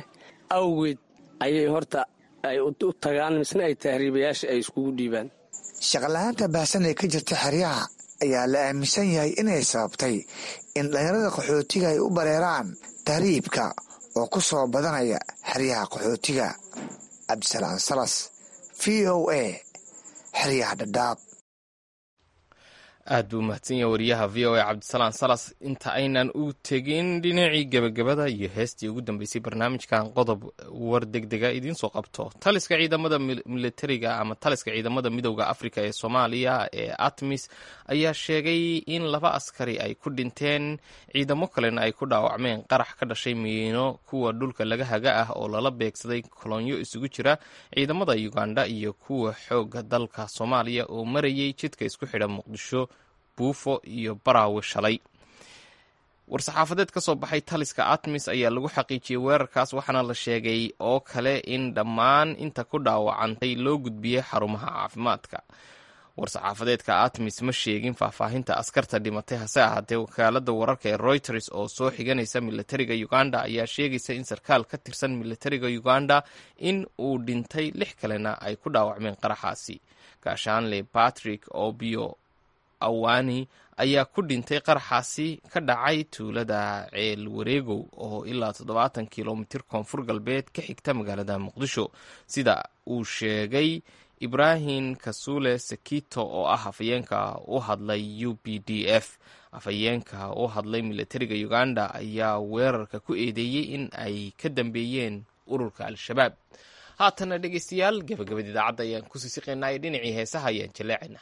awgeed ayay horta ay u tagaan misna ay tahriibayaasha ay iskugu dhiibaan shaqala-aanta baahsan ee ka jirta xeryaha ayaa la aaminsan yahay inay sababtay in dhalinyarada qaxootiga ay u bareeraan tahriibka oo ku soo badanaya xeryaha qaxootiga cabdisalaan salas v o a xeryaha dhadhaab aad buu mahadsan yahay wariyaha v o a cabdisalaan salas inta aynan u tegin dhinacii gebagabada iyo heestii ugu dambeysay barnaamijkan qodob war degdega idiinsoo qabto taliska ciidamada militariga ama taliska ciidamada midowda afrika ee soomaaliya ee atmis ayaa sheegay in laba askari ay ku dhinteen ciidamo kalena ay ku dhaawacmeen qarax ka dhashay miino kuwa dhulka laga haga ah oo lala beegsaday kolonyo isugu jira ciidamada uganda iyo kuwa xooga dalka soomaaliya oo marayay jidka isku xidha muqdisho buufo iyo baraawe shalay war-saxaafadeed ka soo baxay taliska atmis ayaa lagu xaqiijiyey weerarkaas waxaana la sheegay oo kale in dhammaan inta ku dhaawacantay loo gudbiyey xarumaha caafimaadka war-saxaafadeedka atmis ma sheegin faahfaahinta askarta dhimatay hase ahaatee wakaalada wararka ee reuters oo soo xiganaysa militariga uganda ayaa sheegaysa in sarkaal ka tirsan militariga uganda in uu dhintay lix kalena ay ku dhaawacmeen qaraxaasi gaashaanle patrick obio awani ayaa ku dhintay qaraxaasi ka dhacay tuulada ceel wareegow oo ilaa toddobaatan kilomitir koonfur galbeed ka xigta magaalada muqdisho sida uu sheegay ibrahim kasule sekito oo ah afhayeenka u hadlay u b d f afhayeenka u hadlay militariga uganda ayaa weerarka ku eedeeyey in ay ka dambeeyeen ururka al-shabaab haatana dhegeystayaal gabagabada idaacadda ayaan kusii siqaynaa ee dhinacii heesaha ayaan jaleecayna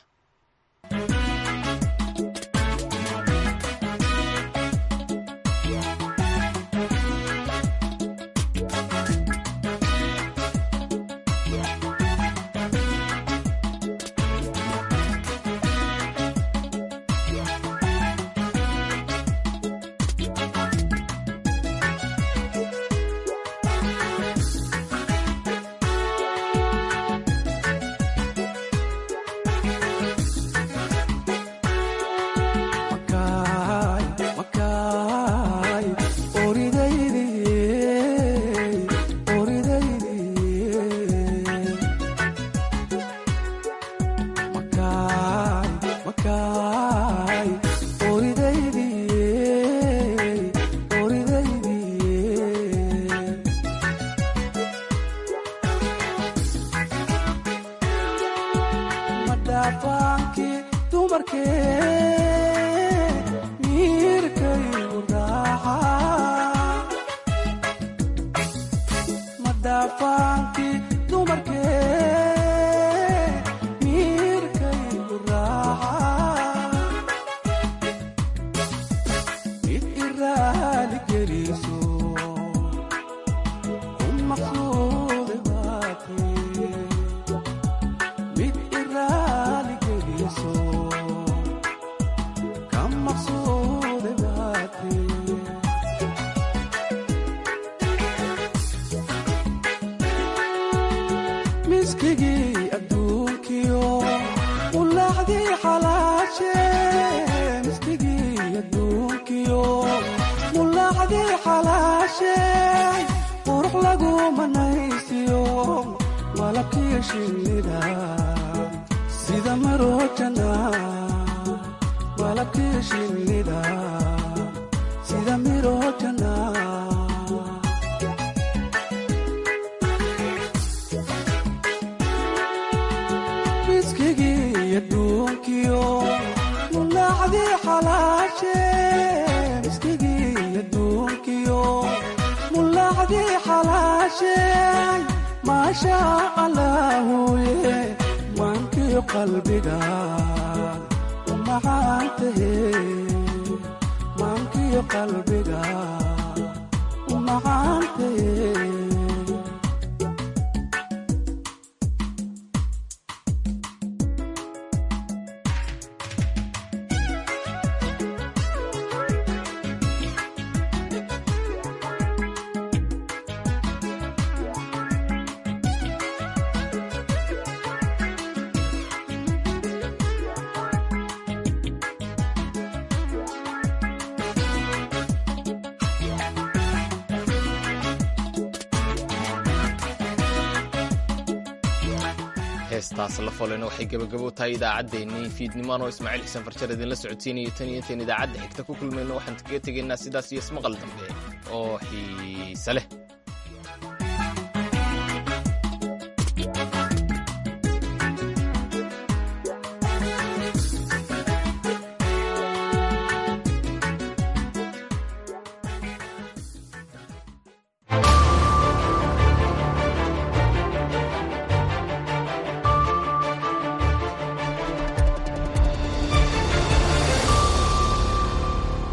heestaas la folena waxay gebagabo tahay idaacaddeenii fiidnimaan oo ismaaciil xuseen farjar idinla socodsiinayo tan iyo intayn idaacadda xigta ku kulmayno waxaan kaga tegaynaa sidaas iyo ismaqal dambe oo xiise leh